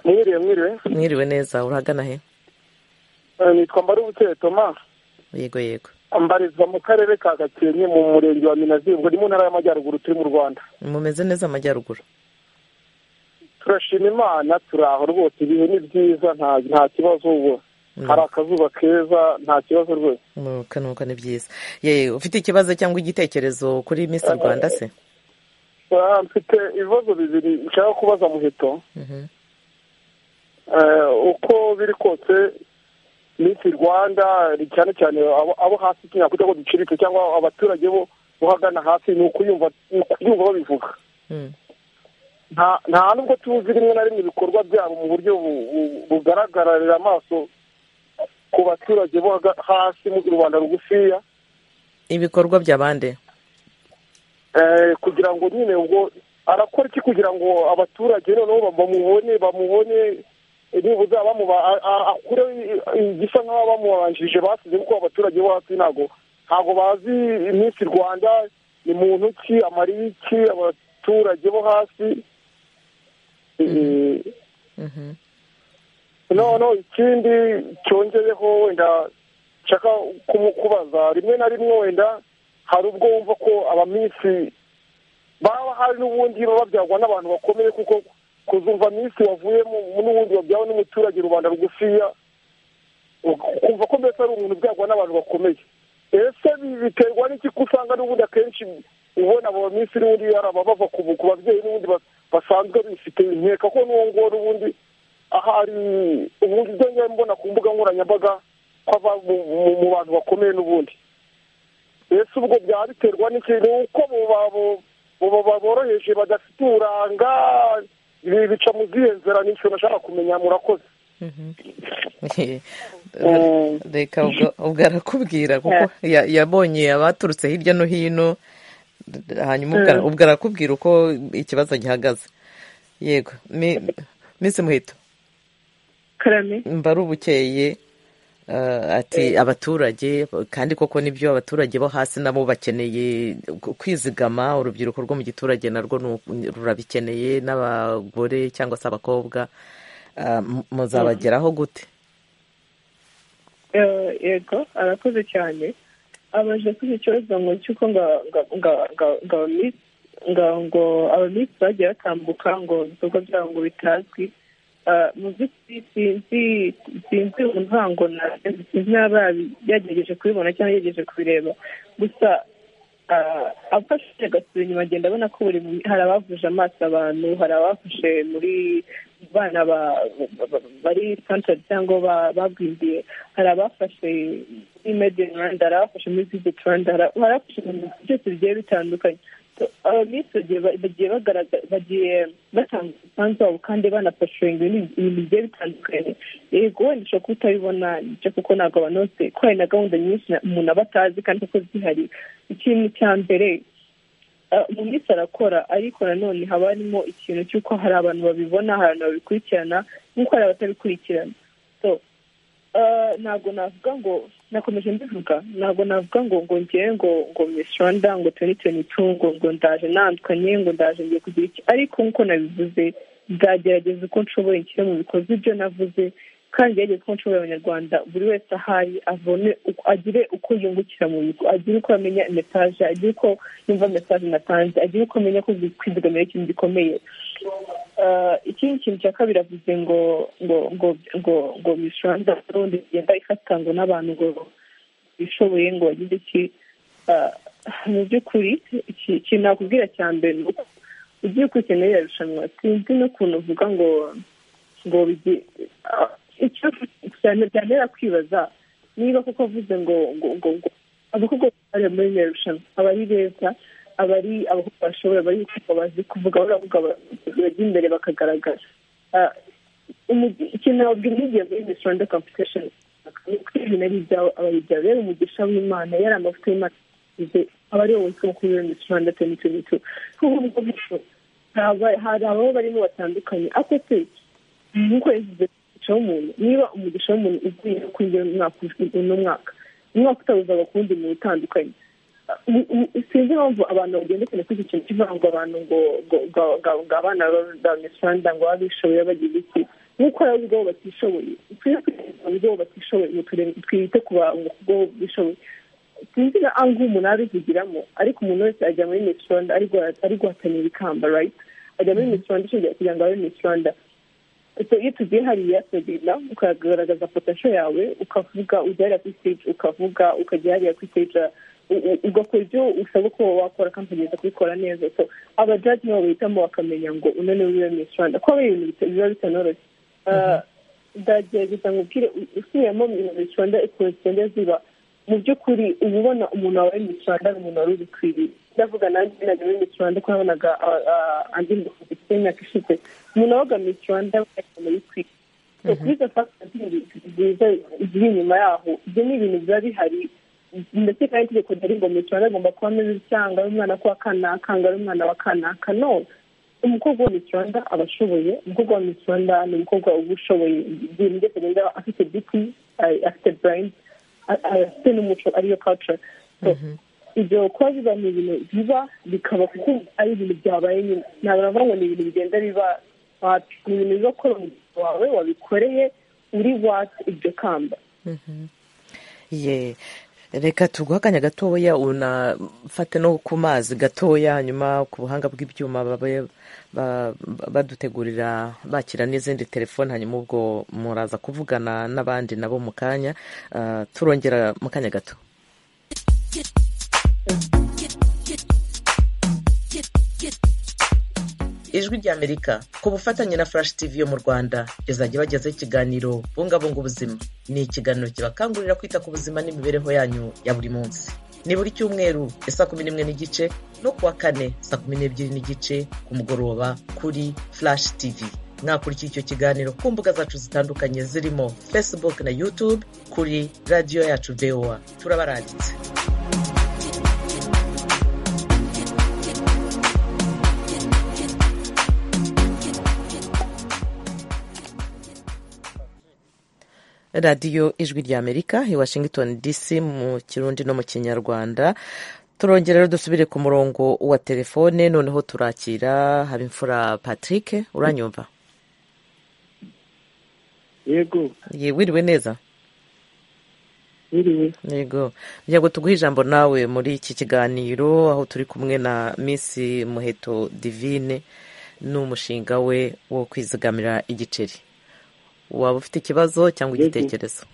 mwiriwe mwiriwe mwiriwe neza urahagana he nitwa mbarubuke thomas yego yego mbarizwa mu karere ka gakenke mu murenge wa minazirwa ni mu ntara y'amajyaruguru turi mu rwanda mumeze neza amajyaruguru turashima imana turaho rwose ibihe ni byiza nta kibazo ubu hari akazuba keza nta kibazo rwose nuko ni byiza yewe ufite ikibazo cyangwa igitekerezo kuri minsi rwanda se mfite ibibazo bibiri nshaka kubaza muheto uko biri kose minsi rwanda cyane cyane abo hasi tunyakujya ngo ducirike cyangwa abaturage bo bahagana hasi ni ukuyumva babivuga nta nubwo tuzi rimwe na rimwe ibikorwa byabo mu buryo bugaragararira amaso ku baturage bo hasi mu rwanda rugufiya ibikorwa bya bande kugira ngo nyine ubwo arakora iki kugira ngo abaturage noneho bamubone bamubone nibuza bamuba akure igisa nk'aho bamubanjirije basize kuko abaturage bo hasi ntabwo ntabwo bazi iminsi rwanda ni muntu ki amariye iki abaturage bo hasi noneho ikindi cyongeyeho wenda nshaka kumukubaza rimwe na rimwe wenda hari ubwo wumva ko abaminsi baba hari n'ubundi babyagwa n'abantu bakomeye kuko kuzumva minsi wavuyemo n'ubundi wabyawe n'umuturage rubanda rugufiya kumva ko mbese ari umuntu byagwa n'abantu bakomeye ese biterwa n'iki ko usanga n'ubundi akenshi ubona abo minsi n'ubundi ari ababava ku babyeyi n'ubundi basanzwe bifite nkeka ko n'uwo nguwo n'ubundi ahari ubundi ibyo mbona ku mbuga nkoranyambaga ko ava mu bantu bakomeye n'ubundi mbese ubwo byaba biterwa n'ikintu uko boroheje badafite uburanga ibi bica mu zihe nzira ni ikintu nashaka kumenya murakoze reka ubwo arakubwira kuko yabonye abaturutse hirya no hino hanyuma ubwo arakubwira uko ikibazo gihagaze yego minsi muhito mbaru bukeye ati abaturage kandi koko nibyo abaturage bo hasi nabo bakeneye kwizigama urubyiruko rwo mu giturage narwo rurabikeneye n'abagore cyangwa se abakobwa muzabageraho gute yego arakoze cyane abaje kuri icyo kibazo ngo cy'uko ngo abamisi bagiye batambuka ngo ibikorwa byabo ngo bitazwi mu by'ukuri sinzi sinzi umvango sinzi niba yagerageje kubibona cyangwa yagerageje kubireba gusa afashije agasura inyuma agenda abona ko buri hari abavuje amaso abantu hari abafashe muri bana bari santere cyangwa bagwingiye hari abafashe muri medi in rwanda hari abafashe muri viziti rwanda hari abafashe mu bintu byose bigiye bitandukanye abamisi bagiye bagiye batanga umusanzu wabo kandi banapashoringa ibintu bigiye bitandukanye yego wenda ushobora kuba utabibona nicyo kuko ntabwo abantu bose ko hari na gahunda nyinshi umuntu aba atazi kandi kuko zihari ikintu cya mbere mu minsi arakora ariko nanone haba harimo ikintu cy'uko hari abantu babibona hari abantu babikurikirana nk'uko hari abatabikurikirana ntabwo navuga ngo nakomeje mbivuga ntabwo navuga ngo ngo ngewe ngo ngo misi rwanda ngo tuwenti tuwenti tu ngo ngo ndaje nandukanye ngo ndaje ngiye kugira iki ariko nk'uko nabivuze nzagerageza uko nshoboye nshyire mu bikorwa ibyo navuze kandi ngerageze uko nshoboye abanyarwanda buri wese ahari avone agire uko yungukira mu bigo agire uko amenya message agire uko yumva message natanze agire uko amenya ko kwizigamira ikintu gikomeye ikindi kintu cya kabiri avuze ngo ngo ngo ngo ngo misi rwanda rundi igenda ifata ngo n'abantu ngo bishoboye ngo bagize iki mu by'ukuri ikintu nakubwira cya mbere ni uko ugiye kwikenera iriya rushanwa sinzi n'ukuntu uvuga ngo ngo icyo cyane byantera kwibaza niba kuko avuze ngo ngo ngo ngo abakobwa bari muri iriya rushanwa aba ari beza aba ari abakobwa bashobora bari bazi kuvuga baravuga bajya imbere bakagaragara ikintu nababwira n'igihe muri misi rwanda kamputesheni ibintu ari ibyawe aba ari ibyawe rero umugisha w'imana yari amavuta y'imana aba ari wowe wishyura kuri misi rwanda tuwenti tuwenti tu kuko ubwo bityo hari ababo barimo batandukanye ako se nk'uko yagize umugisha w'umuntu niba umugisha w'umuntu ugiye kuri iyo mwaka uno mwaka umwaka utabuzaga ku wundi muntu utandukanye sinzi impamvu abantu bagendekana kuri icyo kintu kivuga ngo abantu ngo ngo abana b'abanyarwanda ngo baba bishoboye bagira iki nk'uko hari ubwo batishoboye tujye kwiteza ubwo batishoboye ngo twite ku bantu ubwo bishoboye sinzi na angu umuntu abivugiramo ariko umuntu wese ajya muri misi rwanda ari guhatanira ikamba rayiti ajya muri misi rwanda kugira ngo abe misi rwanda iyo tugiye hariya turagenda ukagaragaza potasho yawe ukavuga ujya hariya kuri stage ukavuga ukajya hariya kuri stage ugakora ibyo usabwa ko wakora kandi ukagenda kubikora neza so abajaji nibo bahitamo bakamenya ngo uno niwe wiwe misi rwanda kuko ari ibintu biba bitanoroshye ndagerageza nkubwire usubiyemo misi rwanda ukuntu zigenda ziba mu by'ukuri uba ubona umuntu wawe misi rwanda ari umuntu wari ubikwiriye ndavuga nanjye najya muri misi rwanda ko nabonaga andi mbufite imyaka ishize umuntu wabaga misi rwanda yabaga yitwika kuri izo fagitire nziza ziri inyuma yaho ibyo ni ibintu biba bihari ndetse kandi itegeko ryari ngo misi rwanda agomba kuba ameze cyangwa ari umwana kuwa kanaka ngo ari umwana wa kanaka no umukobwa wa misi rwanda aba ashoboye umukobwa wa misi rwanda ni umukobwa uba ushoboye ibintu byose agenda afite biti afite burayindi afite n'umuco ariyo culture ibyo kuba biba ni ibintu biba bikaba kuko ari ibintu byabaye nyine ntabwo navuga ngo ni ibintu bigenda biba ni ibintu biba kora umubiri wawe wabikoreye uri watse iryo kamba reka tuguhe akanya gatoya unafate no ku mazi gatoya hanyuma ku buhanga bw'ibyuma badutegurira bakira n'izindi telefoni hanyuma ubwo muraza kuvugana n'abandi nabo mu kanya turongera mu kanya gato ijwi ry'amerika ku bufatanye na furashi tivi yo mu rwanda izajya ibagezaho ikiganiro bungabunga ubuzima ni ikiganiro kibakangurira kwita ku buzima n'imibereho yanyu ya buri munsi ni buri cyumweru isaa kumi n'imwe n'igice no kuwa kane saa kumi n'ebyiri n'igice ku mugoroba kuri furashi tivi mwakurikira icyo kiganiro ku mbuga zacu zitandukanye zirimo facebook na youtube kuri radiyo yacu voa turabarangitse radiyo ijwi ry'amerika i washington dc mu kirundi no mu kinyarwanda turongera rero dusubire ku murongo wa telefone noneho turakira habimfura patrick uranyumva yego wiriwe neza wiriwe yego ngo tuguhe ijambo nawe muri iki kiganiro aho turi kumwe na miss muheto divine n'umushinga we wo kwizigamira igiceri waba ufite ikibazo cyangwa igitekerezo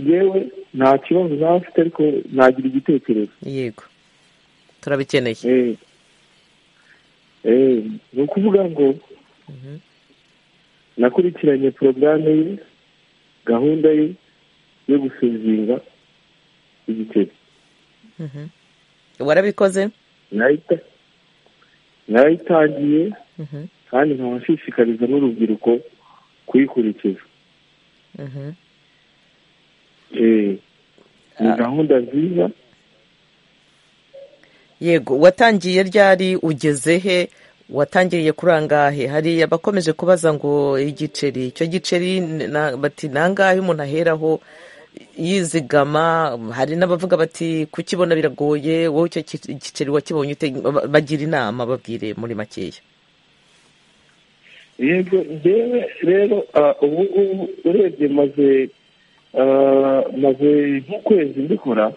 yewe nta kibazo naba ufite ariko nagira igitekerezo yego turabikeneye ni ukuvuga ngo nakurikiranye porogaramu ye gahunda ye yo gusuzinga igiceri warabikoze nayitangiye kandi nkaba nshishikariza n'urubyiruko kuyikurikiza ni gahunda nziza yego watangiye ryari ugeze he watangiriye kuri angahe hari abakomeje kubaza ngo igiceri icyo giceri bati ni angahe umuntu aheraho yizigama hari n'abavuga bati kukibona biragoye wowe icyo giceri wakibonye bagira inama babwire muri makeya yego ngewe rero ubu ngubu urebye maze maze nk'ukwezi mbikora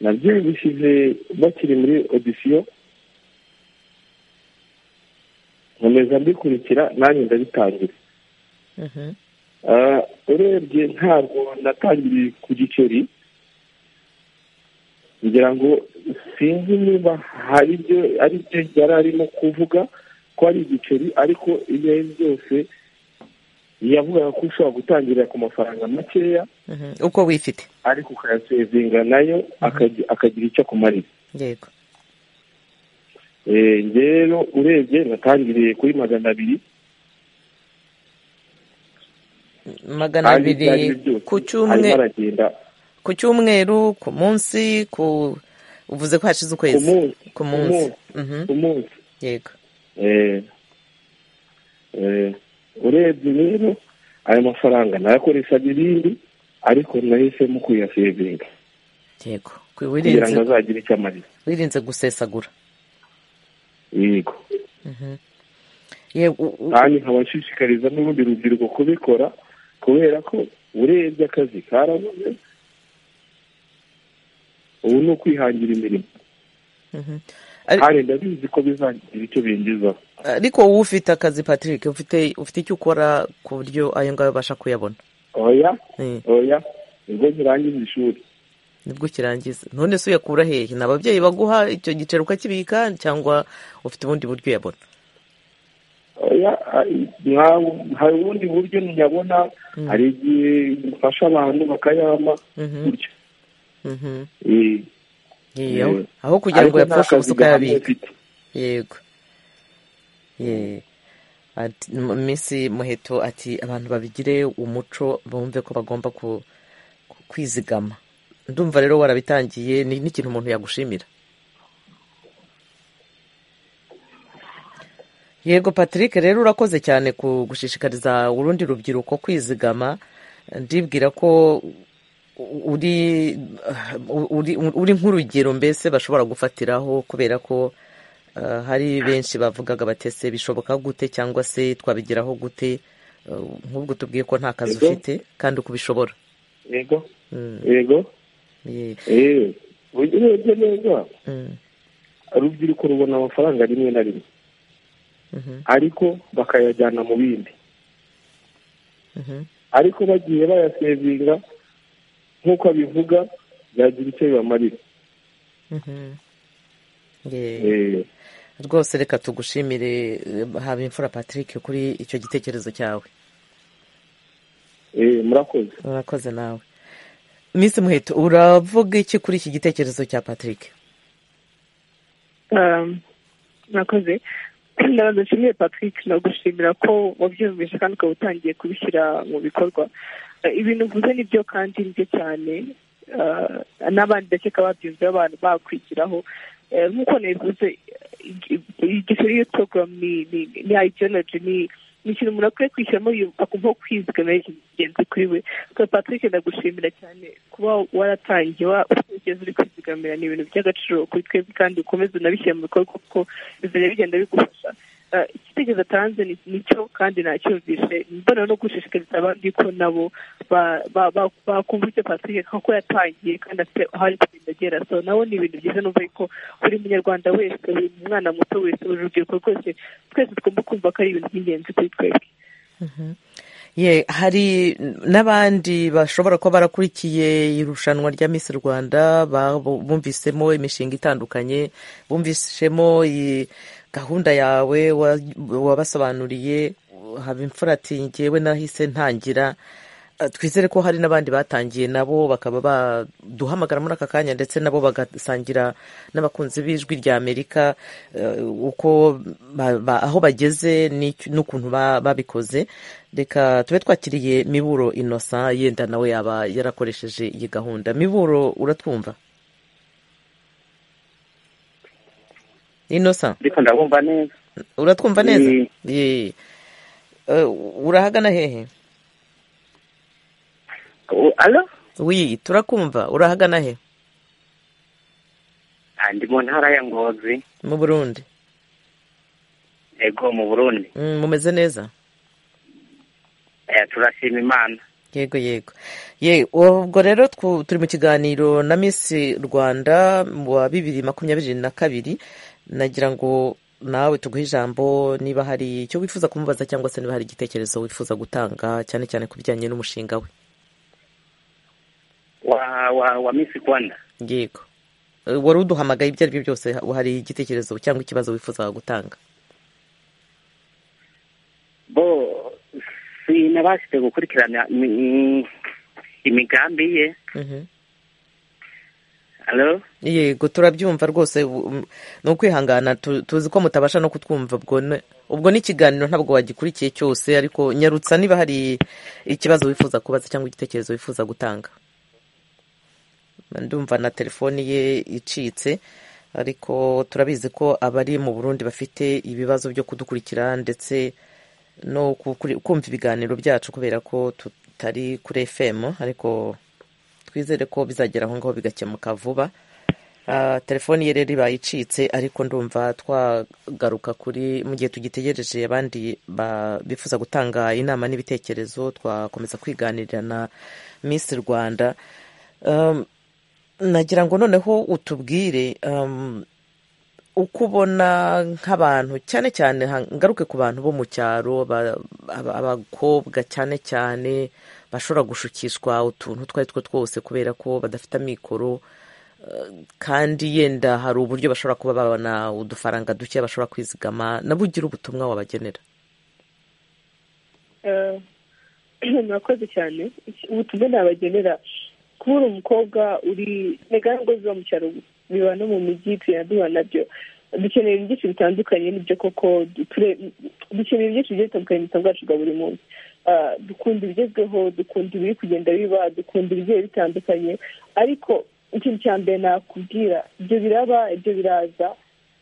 nabyiyumvishije bakiri muri odisiyo nkomeza mbikurikira nanjye ndabitangira urebye ntabwo natangiriye ku giceri ngira ngo sinzi niba hari ibyo ari byo yari arimo kuvuga ko ari igiceri ariko ibyo ari byo byose yavugaga ko ushobora gutangirira ku mafaranga makeya uko wifite ariko ukayasevinga nayo akagira icyo akumarira yego rero urebye natangiriye kuri magana abiri magana abiri ku cyumweru ku cyumweru ku munsi ku uvuze ko hashize ukwezi ku munsi ku munsi yego urebye rero ayo mafaranga nayakoreshaga ibindi ariko nahisemo kuyasevinga yego kugira ngo azagire icyo amarira wirinze gusesagura yego kandi nkaba nshishikariza n'urundi rubyiruko kubikora kubera ko urebye akazi karabuze ubu ni ukwihangira imirimo hari ndabizi ko bizagira icyo binjiza ariko wowe ufite akazi patrick ufite icyo ukora ku buryo ayo ngayo ubasha kuyabona oya oya nibwo nkirangiza ishuri nibwo ukirangiza none se uyakura hehe ni ababyeyi baguha icyo giceri ukakibika cyangwa ufite ubundi buryo uyabona hari ubundi buryo ntiyabona hari igihe bifasha abantu bakayama gutyo aho kugira ngo yapfushe ubusa ukayabika yego minsi muheto ati abantu babigire umuco bumve ko bagomba kwizigama ndumva rero warabitangiye n'ikintu umuntu yagushimira yego patrick rero urakoze cyane ku gushishikariza urundi rubyiruko kwizigama ndibwira ko uri nk'urugero mbese bashobora gufatiraho kubera ko hari benshi bavugaga batese bishoboka gute cyangwa se twabigeraho gute nk'ubwo tubwiye ko nta kazi ufite kandi uko ubishobora yego yego urebye neza urubyiruko rubona amafaranga rimwe na rimwe ariko bakayajyana mu bindi ariko bagiye bayasevinga nk'uko abivuga byagira icyo bibamarira rwose reka tugushimire haba imfura patrick kuri icyo gitekerezo cyawe murakoze murakoze nawe minsi muheto uravuga iki kuri iki gitekerezo cya patrick murakoze ndabaza nshimiye patrick nagushimira ko wabyumvise kandi ukaba utangiye kubishyira mu bikorwa ibintu uvuze nibyo kandi nibyo cyane n'abandi ndakeka babyumva abantu bakwigiraho nk'uko nabivuze igisoro iyo porogaramu ni ayidiyoloji ni ni ikintu umuntu akwiye kwishyiramo akumva kwizigama ari ingenzi kuri we patrick ndagushimira cyane kuba waratangiye ugeze uri kwizigamira ni ibintu by'agaciro kuri twebwe kandi ukomeze unabishyira mu bikorwa kuko bizajya bigenda bigufasha igitekerezo atanze nicyo kandi nacyumvise mbona no gushishikariza abandi ko nabo bakumva icyo patrick kuko yatangiye kandi afite aho ari kugenda agera so nawe ni ibintu byiza numva ko buri munyarwanda wese buri mwana muto wese buri rubyiruko rwose twese tugomba kumva ko ari ibintu by'ingenzi kuri twebwe ye hari n'abandi bashobora kuba barakurikiye irushanwa rya misi rwanda bumvisemo imishinga itandukanye bumvisemo gahunda yawe wabasobanuriye haba imfura ati ngewe nahise ntangira twizere ko hari n'abandi batangiye nabo bakaba baduhamagara muri aka kanya ndetse nabo bagasangira n'abakunzi b'ijwi rya amerika uko aho bageze n'ukuntu babikoze reka tube twakiriye miburo inosa yenda nawe yaba yarakoresheje iyi gahunda miburo uratwumva inosa uratwumva neza urahagana hehe alo wi turakumva urahagana he ndi mu ntara ya ngozi mu burundi yego mu burundi mumeze neza turashima imana yego yego ye ubwo rero turi mu kiganiro na misi rwanda wa bibiri makumyabiri na kabiri nagira ngo nawe tuguhe ijambo niba hari icyo wifuza kumubaza cyangwa se niba hari igitekerezo wifuza gutanga cyane cyane ku bijyanye n'umushinga we wa wa wa misi rwanda yego wari uduhamagaye ibyo ari byo byose hari igitekerezo cyangwa ikibazo wifuzaga gutanga bo sinabashije gukurikirana imigambi ye yego turabyumva rwose ni ukwihangana tuzi ko mutabasha no kutwumva ubwo n'ikiganiro ntabwo wagikurikiye cyose ariko nyarutsa niba hari ikibazo wifuza kubaza cyangwa igitekerezo wifuza gutanga ndumva na telefoni ye icitse ariko turabizi ko abari mu burundi bafite ibibazo byo kudukurikira ndetse no kumva ibiganiro byacu kubera ko tutari kuri fm ariko twizere ko bizagera aho ngaho bigakemuka vuba telefoni ye rero ibaye icitse ariko ndumva twagaruka kuri mu gihe tugitegereje abandi bifuza gutanga inama n'ibitekerezo twakomeza kwiganirira na misi rwanda nagira ngo noneho utubwire uko ubona nk'abantu cyane cyane ngaruke ku bantu bo mu cyaro abakobwa cyane cyane bashobora gushukishwa utuntu utwo ari two twose kubera ko badafite amikoro kandi yenda hari uburyo bashobora kuba babona udufaranga duke bashobora kwizigama nabo ugira ubutumwa wabagenera murakoze cyane ubutumwa nabagenera kubura umukobwa uri ngo ziba mu cyaro biba no mu mujyi tuyandura nabyo dukeneye ibyinshi bitandukanye nibyo koko dukeneye ibyinshi bigiye bitandukanye mu buzima bwacu bwa buri munsi dukunda ibigezweho dukunda ibiri kugenda biba dukunda ibigiye bitandukanye ariko ikintu cya mbere nakubwira ibyo biraba ibyo biraza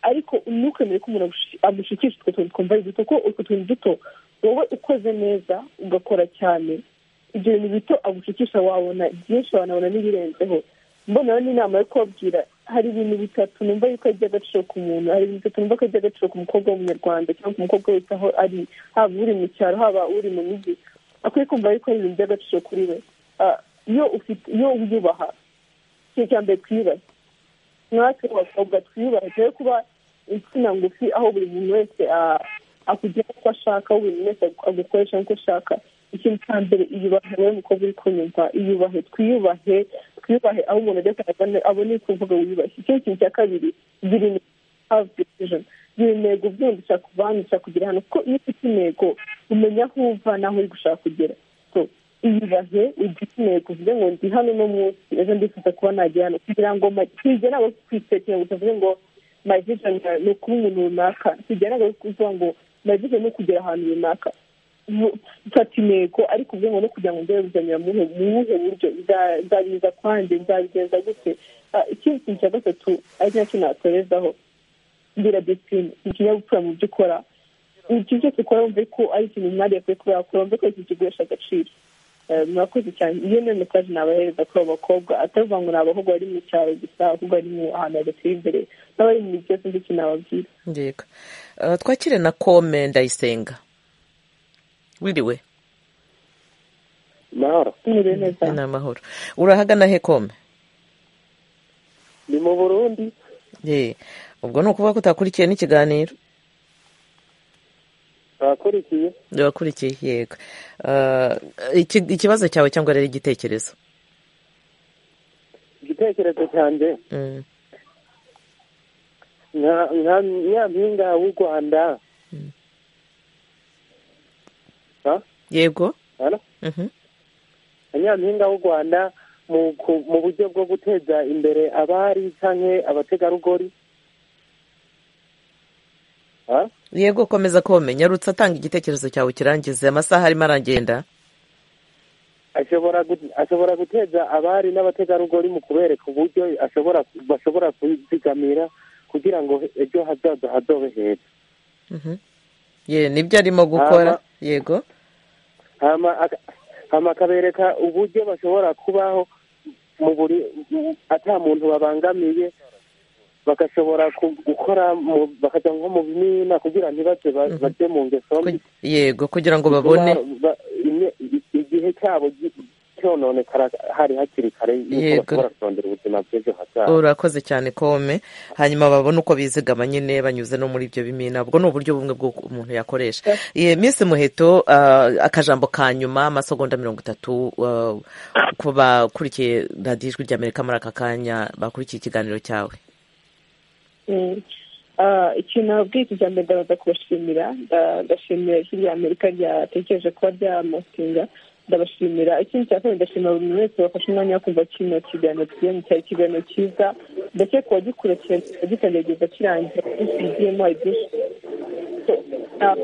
ariko ntukemere ko umuntu amushikisha utwo tuntu twumva ari duto ko utwo tuntu duto wowe ukoze neza ugakora cyane ibyo bintu bito agushikisha wabona byinshi wanabona n'ibirenzeho mbona rero n'inama yo kubabwira hari ibintu bitatu numva yuko ari iby'agaciro ku muntu hari ibintu bitatu numva ko ari iby'agaciro ku mukobwa w'umunyarwanda cyangwa ku mukobwa wese aho ari haba uri mu cyaro haba uri mu mujyi akwiye kumva yuko ari ibintu by'agaciro kuri we iyo ufite iyo wiyubaha ikintu cya mbere twiyubahe natwe abakobwa twiyubahe twe kuba insina ngufi aho buri muntu wese akugera uko ashaka aho buri muntu wese agukoresha nk'uko ashaka ikintu cya mbere iyubahe wowe mukobwa uri kunyumva iyubahe twiyubahe twiyubahe aho umuntu ajya abone ku mvuga wiyubahe icyo kintu cya kabiri zirinde havu decision iyo ntego ubyumvisha kubanisha kugira hano kuko iyo ufite intego umenya aho uva n'aho uri gushaka kugera so iyubahe ugire intego uvuge ngo ndi hano uno munsi ejo ndifuza kuba nagera hano kugira ngo ntigera abo kwisekera ngo tuvuge ngo my vision ni ukuba umuntu runaka tugera ngo kuvuga ngo my vision ni ukugera ahantu runaka mfata intego ariko uvuge ngo no kugira ngo ndebe bizanira mu buhe buryo nzabiza kwanjye nzabigenza gute Ah, ikindi kintu cya gatatu ari nacyo nakorezaho ngira disipurine ni ikinyabupfura mu byo ukora ikintu cyose ukora wumve ko ari ikintu umwari yakwiye kuba yakora wumve ko iki kiguhesha agaciro Eh, murakoze cyane iyo niyo mesaje nabahereza kuri abo bakobwa atavuga ngo ni abahungu bari mu cyaro gusa ahubwo ari mu ahantu hadateye imbere n'abari mu mijyi yose nzi ikintu nababwira ndeka Eh, twakire na kome ndayisenga wiriwe mahoro mwiriwe neza ni amahoro urahagana he kome ni mu burundi Ye, ubwo ni ukuvuga ko utakurikiye n'ikiganiro nakurikiye wakurikiye yego Eh, iki- ikibazo cyawe cyangwa rero igitekerezo igitekerezo cyanjye Mm. nka- nka nka mpinga w'u rwanda Ha? yego Hello? Mhm. nyampinga w'u rwanda mu ku- mu buryo bwo guteza imbere abari canke abategarugori Ha? yego komeza kome nyarutse atanga igitekerezo cyawe kirangize amasaha arimo aragenda ashobora gu- ashobora guteza abari n'abategarugori mu kubereka uburyo ashobora bashobora kwizigamira kugira ngo ejo hazaza hazobe heza Mhm. ye nibyo arimo gukora Ama- yego hama aka- hama akabereka uburyo bashobora kubaho mu buri ata muntu babangamiye bagashobora ku- gukora mu- bakajya nko mu bimina kugira ntibaze ba- baje mu ngeso mbi yego kugira ngo babone Bituma ba- ine- i- igihe cyabo gi- cyononekara hari hakiri kare yuko Yego. bashobora kurondera ubuzima bw'ejo hazaza urakoze cyane kome hanyuma babone uko bizigama nyine banyuze no muri ibyo bimina ubwo ni uburyo bumwe bwo umuntu yakoresha Ye, Miss muheto ah, akajambo ka nyuma amasegonda mirongo itatu ah, ku bakurikiye radiyo ijwi ry'amerika muri aka kanya bakurikiye ikiganiro cyawe Mm. Ah, ikintu nababwiye iki cya mbere ndabanza kubashimira Nda- ndashimira ijwi rya amerika ryatekereje kuba ryamasinga ndabashimira ikindi cya kabiri ndashimira buri muntu wese wafashe umwanya wo kumva kino kiganiro tugiyemo cyari ikiganiro cyiza ndetse ku wagikurikiye wagikandagiza kirangira kigiyemo hari byinshi Ah,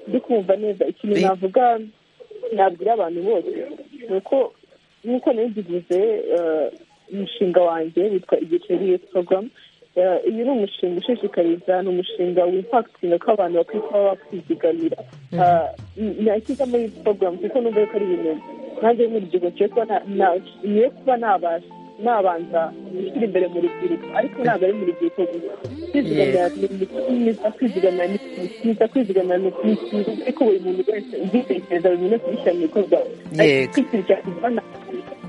ndi kumva neza ikintu navuga nabwira abantu bose ni uko nk'uko nari mbivuze eh, umushinga wanjye witwa igiceri youth program Eh, uyu ni umushinga ushishikariza ni umushinga wimpakitinga ko abantu bakwiye kuba bakwizigamira Eh, n- nashyize muri youth program kuko numva yuko ari ibintu nanjye nk'urubyiruko ngiye kuba na- na- ngiye kuba nabasha nabanza gushyira imbere mu rubyiruko ariko ntabwo ari mu rubyiruko gusa kwizigamira ni myiza kwizigamira ni myiza kwizigamira ni myiza ariko buri muntu wese ubitekereza buri muntu wese yishyira mu bikorwa Yego.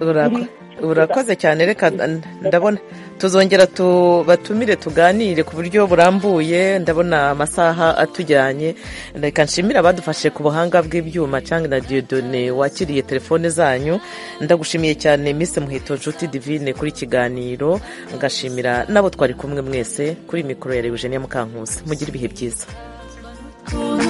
Urako- urakoze cyane reka n- ndabona tuzongera tubatumire tuganire ku buryo burambuye ndabona amasaha atujyanye reka nshimire abadufashe ku buhanga bw'ibyuma cyangwa na diodone wakiriye telefone zanyu ndagushimiye cyane Miss muheto nshuti divine kuri kiganiro ngashimira n'abo twari kumwe mwese kuri mikoro ya Eugenia Mukankusi mugire ibihe byiza Kuru